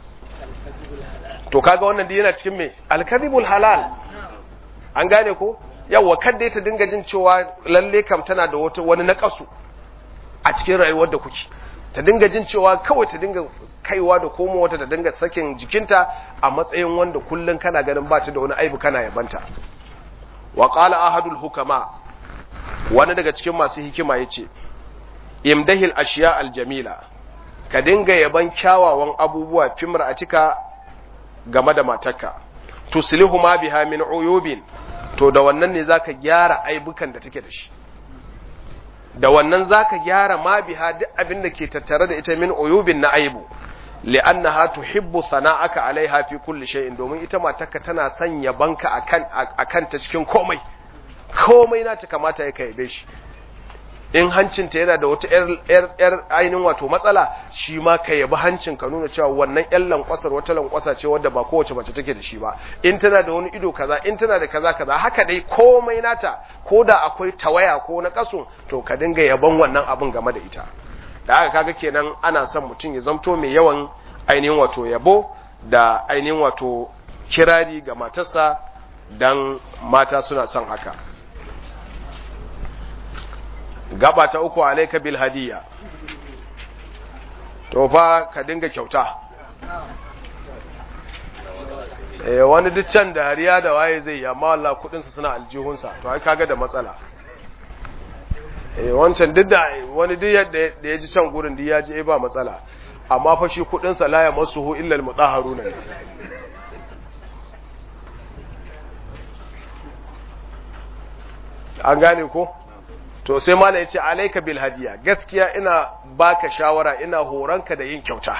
to kaga wannan dai yana cikin me alkadhibul halal an gane ko yawa kadda ta dinga jin cewa lalle kam tana da wata wani nakasu a cikin rayuwar da kuke ta dinga jin cewa kawai ta dinga kaiwa da komo wata ta dinga sakin jikinta a matsayin wanda kullun kana ganin ba ta da wani aibu kana yabanta wa qala ahadul hukama wani daga cikin masu hikima yace imdahil ashiya aljamila ka dinga yaban kyawawan abubuwa fimar a cika game da matarka tuslihu ma biha min uyubin to da wannan ne zaka gyara aibukan da take da shi da wannan zaka gyara ma biha duk abin da ke tattare da ita min uyubin na aibu li'annaha tuhibbu sana'aka alaiha fi kulli shay'in domin ita matarka tana son yabanka akan akan ta cikin komai komai na ta kamata ya kai shi in hancinta yana da wata ‘yar ainihin wato matsala shi ma ka yabi hancin ka nuna cewa wannan ‘yan lankwasar wata lankwasa ce wadda ba kowace mace take da shi ba in tana da wani ido kaza in tana da kaza kaza haka dai komai nata ko da akwai tawaya ko na kaso to ka dinga yaban wannan abin game da ita da haka kaga kenan ana son mutum ya zamto mai yawan ainihin wato yabo da ainihin wato kirari ga matarsa dan mata suna son haka gaba ta uku alaika bil hadiya to fa ka dinga kyauta eh wani duk can da hariya da waye zai yi amma Allah kudin sa suna aljihunsa to ai kaga da matsala eh wancan duk da wani duk yadda da ya ji can gurin duk ya ji eh ba matsala amma fa shi kudin sa la ya masuhu illa al mutahharuna an gane ko to sai mala ya ce alaika bil hadiya gaskiya ina baka shawara ina horonka da yin kyauta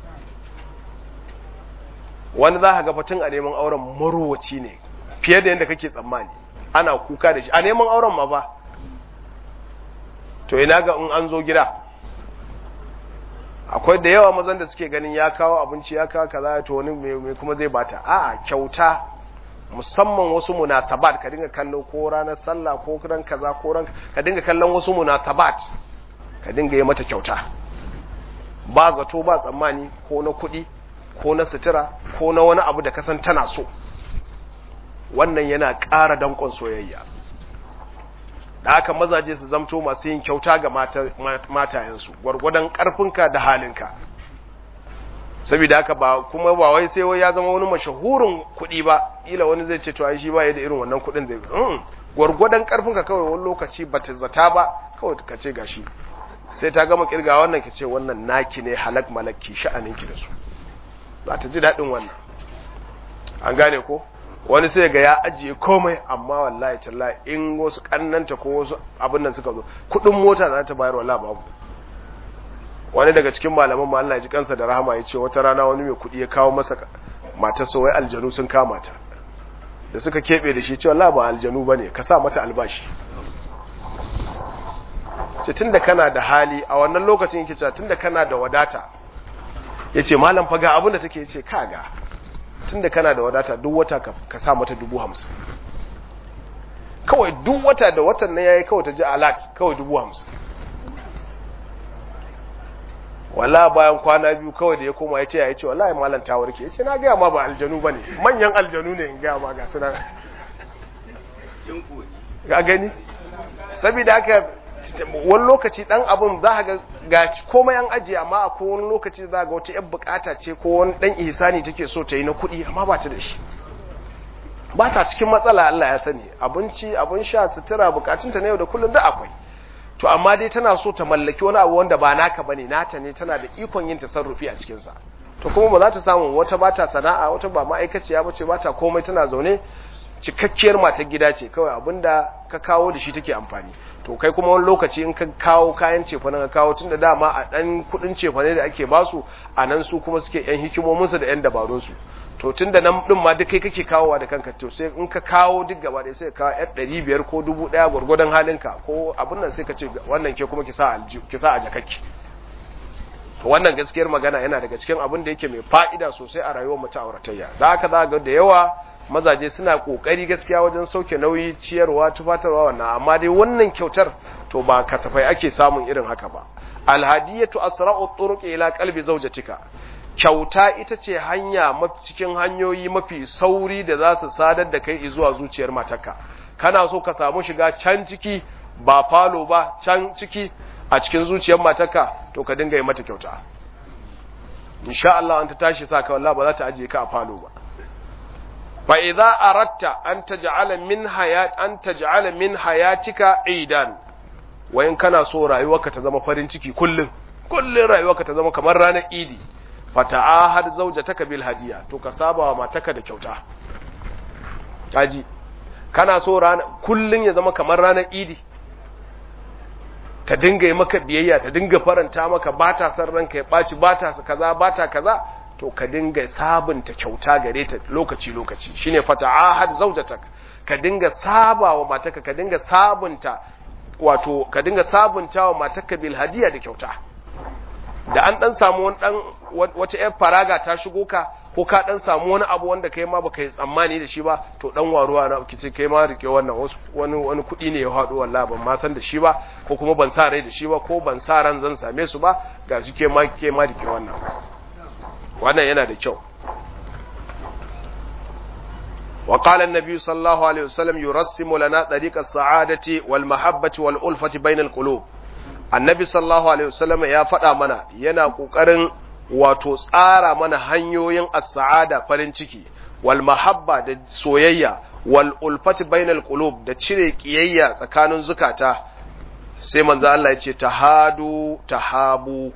wani za ka ga fatin a neman auren marowaci ne fiye da yadda kake tsammani ana kuka da shi a neman auren ma ba to ina ga in an zo gida akwai da yawa mazan da suke ganin ya kawo abinci ya kawo kaza to wani mai kuma zai bata a'a kyauta musamman wasu munasabat ka dinga kallo ko ranar sallah ko ran kaza ko ran ka dinga kallon wasu munasabat ka dinga yi mata kyauta ba zato ba tsammani ko na kuɗi ko na sutura ko na wani abu da kasan tana so wannan yana ƙara danƙon soyayya da haka mazaje su zamto masu yin kyauta ga matayensu gwargwadon ƙarfinka da halinka saboda haka ba kuma ba wai sai wai ya zama wani mashahurin kuɗi ba ila wani zai ce to ai shi ba ya da irin wannan kuɗin zai mm gwargwadon karfin ka kawai wani lokaci ba ta zata ba kawai ka ce gashi sai ta gama kirga wannan ka ce wannan naki ne halak malaki sha'anin ki da su za ta ji daɗin wannan an gane ko wani sai ga ya ajiye komai amma wallahi tallahi in wasu kannanta ko wasu abin nan suka zo kuɗin mota za ta bayar wallahi babu wani daga cikin malaman Allah ya ji kansa da rahama ya ce wata rana wani mai kuɗi ya kawo masa matarsa wai aljanu sun kama ta da suka keɓe da shi cewa la ba aljanu bane ka sa mata albashi ce tunda kana da hali a wannan lokacin yake cewa tunda kana da wadata yace malam fa ga abin da take yace kaga tunda kana da wadata duk wata ka sa mata dubu hamsin kawai duk wata da watan na yayi kawai ta ji alert kawai dubu hamsin wala bayan kwana biyu kawai da ya koma ya ce ya ce wallahi malam ta warke ya ce na gaya ma ba aljanu ba ne manyan aljanu ne in gaya ma ga suna ga gani saboda haka wani lokaci dan abun za ga ga komai an ajiye amma a wani lokaci za ga wata yan bukata ce ko wani dan ihsani take so ta yi na kuɗi amma ba ta da shi ba ta cikin matsala Allah ya sani abinci abin sha sutura bukatunta na yau da kullum da akwai to amma dai tana so ta mallaki wani abu wanda ba naka bane nata ne tana da ikon yin tasarrufi a cikin sa to kuma ba za ta samu wata ba ta sana'a wata ba ma'aikaciya bace ba ta komai tana zaune cikakkiyar matar gida ce kawai abinda ka kawo da shi take amfani to kai kuma wani lokaci in ka kawo kayan cefane ka kawo tunda dama a dan kudin cefane da ake basu a nan su kuma suke yan hikimominsu da yan dabarunsu to tunda nan din ma duk kai kake kawowa da kanka to sai in ka kawo duk gaba da sai ka kawo yar ɗari biyar ko dubu ɗaya gwargwadon halinka ko abin nan sai ka ce wannan ke kuma ki sa a jakakki to wannan gaskiyar magana yana daga cikin abin da yake mai fa'ida sosai a rayuwar mutum auratayya da haka za ga da yawa mazaje suna kokari gaskiya wajen sauke nauyi ciyarwa tufatarwa wannan amma dai wannan kyautar to ba kasafai ake samun irin haka ba alhadiyatu asra'u turuq ila qalbi zawjatika kyauta ita ce hanya cikin hanyoyi mafi sauri da za su sadar da kai zuwa zuciyar matarka kana so ka samu shiga can ciki ba falo ba can ciki a cikin zuciyar matarka to ka dinga yi mata kyauta insha Allah an ta tashi sa ka wallahi ba za ta ajiye ka a falo ba fa idza aratta an taj'ala min hayat an taj'ala min hayatika idan wa in kana so rayuwarka ta zama farin ciki kullun kullun rayuwarka ta zama kamar ranar idi fa ta'ahad zawjataka bil hadiya to ka saba wa mataka da kyauta kaji kana so rana kullun ya zama kamar ranar idi ta dinga yi maka biyayya ta dinga faranta maka ba ta san ranka ya ɓaci ba ta kaza ba ta kaza to ka dinga sabunta kyauta gare ta lokaci lokaci shine fata'ahad zawjatak ka dinga saba wa mataka ka dinga sabunta wato ka dinga sabunta wa mataka bil hadiya da kyauta da an dan samu wani dan wata yar faraga ta shigo ka ko ka dan samu wani abu wanda kai ma baka yi tsammani da shi ba to dan waruwa na kice kai ma rike wannan wani wani kudi ne ya hado wallahi ban ma san da shi ba ko kuma ban sa rai da shi ba ko ban sa ran zan same su ba ga su ke ma ke ma rike wannan wannan yana da kyau وقال النبي صلى الله عليه وسلم يرسم لنا طريق السعادة والمحبة والألفة بين القلوب النبي صلى الله عليه وسلم يا فدا منا yana kokarin wato tsara mana hanyoyin as-sa'ada farin ciki wal mahabba da soyayya wal ulfati bainal qulub da cire kiyayya tsakanin zukata sai manzo Allah ya ce tahadu tahabu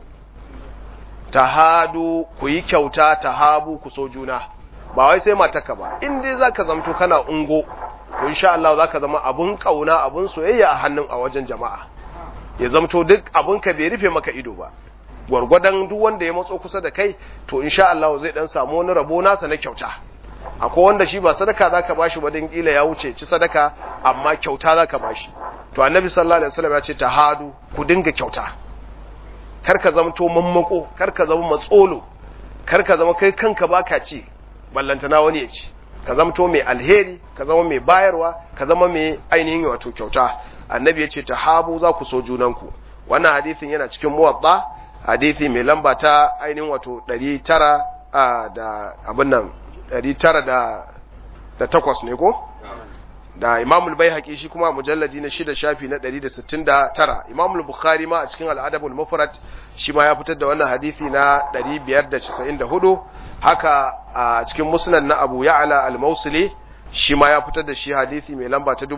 tahadu ku yi kyauta tahabu ku so juna ba wai sai mataka ba in dai zaka zamto kana ungo to insha Allah zaka zama abun kauna abun soyayya a hannun a wajen jama'a ya zamto duk abun ka bai rufe maka ido ba gwargwadon duk wanda ya matso kusa da kai to insha Allah zai dan samu wani rabo nasa na kyauta akwai wanda shi ba sadaka zaka bashi ba dan kila ya wuce ci sadaka amma kyauta zaka bashi to annabi sallallahu alaihi wasallam ya ce tahadu ku dinga kyauta kar ka zamto mammako kar ka zama matsolo kar ka zama kai kanka baka ci ballantana wani ya ci ka zamto mai alheri ka zama mai bayarwa ka zama mai ainihin wato kyauta annabi ya ce tahabu za ku so junanku wannan hadisin yana cikin muwatta hadisi mai lamba ta ainihin wato 900 da abin nan 900 da takwas ne ko da imamul bai shi kuma mujalladi na shida shafi na 169 imamul bukhari ma a cikin al'adabul mufrad shi ma ya fitar da wannan hadisi na 594 haka a cikin musnad na abu ya'la al-mausili shi ma ya fitar da shi hadisi mai lamba ta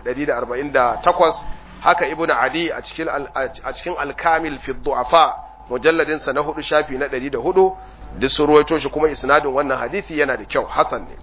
6148 haka ibn adi a cikin a cikin al-kamil fi du'afa mujalladin sa na hudu shafi na 104 duk sun ruwaito shi kuma isnadin wannan hadisi yana da kyau hasan ne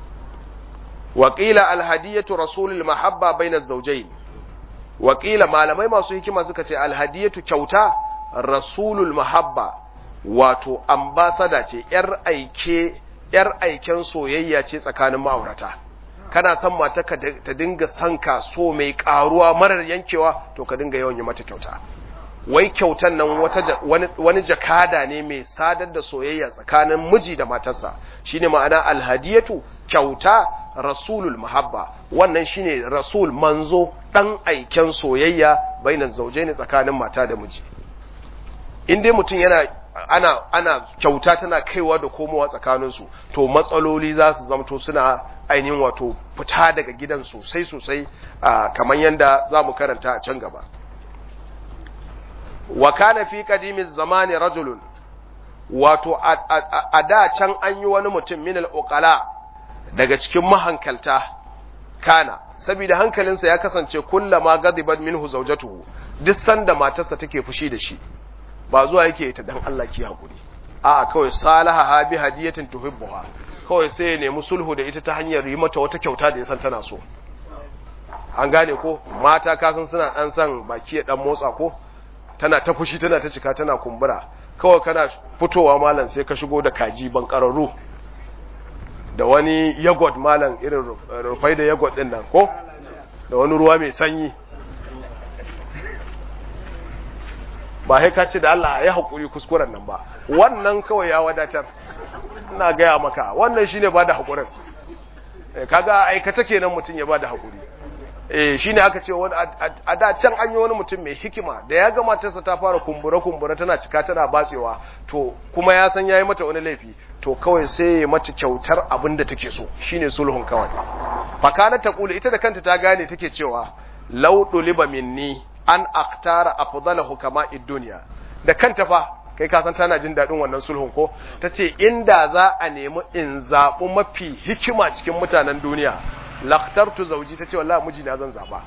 وقيل الهدية رسول المحبة بين الزوجين وقيل malamai masu hikima suka ce alhadiyatu kyauta rasulul mahabba wato ambasada ce yar aike yar aiken soyayya ce tsakanin ma'aurata kana son mata ta dinga son ka so mai karuwa marar yankewa to ka dinga yawan yi mata kyauta wai kyautan nan wata wani jakada ne mai sadar da soyayya tsakanin miji da matarsa shine ma'ana alhadiyatu kyauta rasulul mahabba wannan shine rasul manzo dan aiken soyayya bainan zaujaini tsakanin mata da miji in dai mutum yana ana ana kyauta tana kaiwa da komowa tsakanin su to matsaloli za su zamto suna ainihin wato fita daga gidan sosai sosai kamar yanda za mu karanta a can gaba wa kana fi qadimiz zamani rajulun wato a da can an yi wani mutum min al-uqala daga cikin mahankalta kana saboda hankalinsa ya kasance kullama gadibat minhu zawjatuhu duk sanda matarsa take fushi da shi ba zuwa yake ta dan Allah ki hakuri a'a kawai salaha ha bi hadiyatin tuhibbuha kawai sai ya nemi sulhu da ita ta hanyar yi mata wata kyauta da ya san tana so an gane ko mata kasan suna dan san baki ya dan motsa ko tana ta fushi tana ta cika tana kumbura kawai kana fitowa malam sai ka shigo da kaji ban kararru da wani yagod malam irin rufai da yagod din nan ko da wani ruwa mai sanyi ba sai ka ce da Allah ya haƙuri kuskuren nan ba wannan kawai ya wadatar ina gaya maka wannan shine ba da haƙurin kaga aikata kenan mutum ya ba da haƙuri eh shine aka ce wani a da can an yi wani mutum mai hikima da ya ga matarsa ta fara kumbura kumbura tana cika tana batsewa to kuma ya san yayi mata wani laifi to kawai sai ya mata kyautar abin da take so shine sulhun kawai fakana ta kula ita da kanta ta gane take cewa law duliba minni an aktara afdalahu kama dunya da kanta fa kai ka san tana jin daɗin wannan sulhun ko ta ce inda za a nemi in zaɓi mafi hikima cikin mutanen duniya laktartu zauji ta ce wallahi mijina zan zaɓa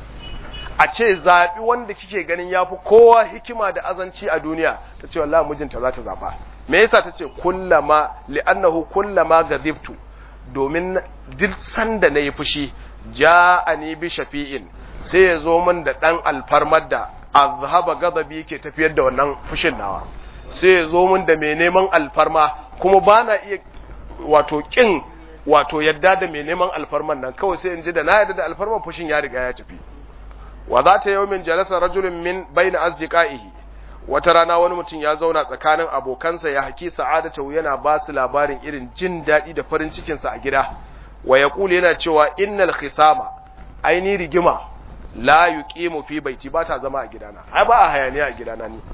a ce zaɓi wanda kike ganin ya fi kowa hikima da azanci a duniya ta ce wallahi mijinta za ta zaɓa me yasa ta ce kullama li'annahu kullama gadibtu domin duk sanda na yi fushi ja'ani bi shafi'in sai ya zo min da ɗan alfarmar da azhaba gadabi ke tafiyar da wannan fushin nawa sai ya zo min da mai neman alfarma kuma ba na iya wato kin wato yadda da mai neman alfarman nan kawai sai in ji da na yadda da alfarman fushin ya riga ya tafi wa za ta yau min jalasa rajulun min bayna asdiqaihi wata rana wani mutum ya zauna tsakanin abokansa ya haki sa'adatu yana ba su labarin irin jin daɗi da farin cikinsa a gida wa yaqulu yana cewa innal khisama aini rigima la yuqimu fi baiti ba ta zama a gidana ai ba a hayaniya a gidana ni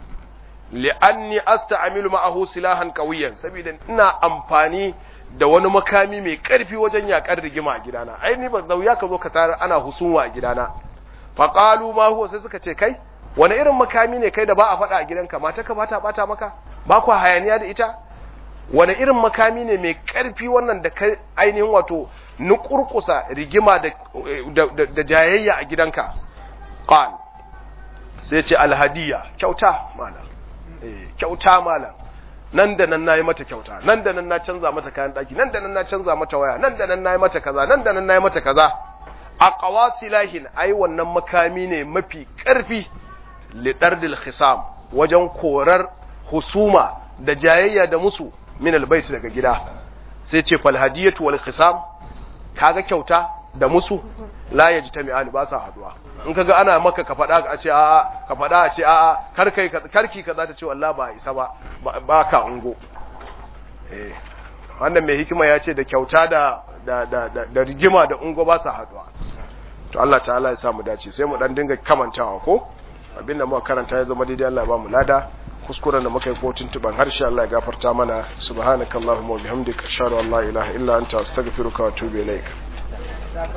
li'anni asta'milu ma'ahu silahan qawiyan saboda ina amfani da wani makami mai karfi wajen yakar rigima a gidana ai ni ba zauya ka zo ka tarar ana husunwa a gidana fa qalu ma huwa sai suka ce kai wani irin makami ne kai da ba a faɗa a gidanka mata ka bata bata maka ba ku hayaniya da ita wani irin makami ne mai karfi wannan da kai ainihin wato nukurkusa rigima da, da, da jayayya a gidanka qal sai ce alhadiya kyauta malam eh kyauta malam nan da nan nayi mata kyauta nan da nan na canza mata kayan daki nan da nan na canza mata waya nan da nan nayi mata kaza nan da nan nayi mata kaza aqwasilahin ai wannan makami ne mafi karfi lidardil khisam wajen korar husuma da jayayya da musu min albayt daga gida sai ce fal hadiyatu wal khisam kaga kyauta da musu la yajtami'ani ba sa haduwa in kaga ana maka ka fada a ce a'a ka fada a ce a'a kar kai karki ka za ta ce wallahi ba isa ba ba ka ungo eh wannan mai hikima ya ce da kyauta da da da da rigima da ungo ba sa haduwa to Allah ta'ala ya sa mu dace sai mu dan dinga kamantawa ko abinda muka karanta ya zama daidai Allah ya ba mu lada kuskuren da muka yi ko tuntuban harshe Allah ya gafarta mana subhanakallahumma wa bihamdika ashhadu an la ilaha illa anta astaghfiruka wa atubu ilaik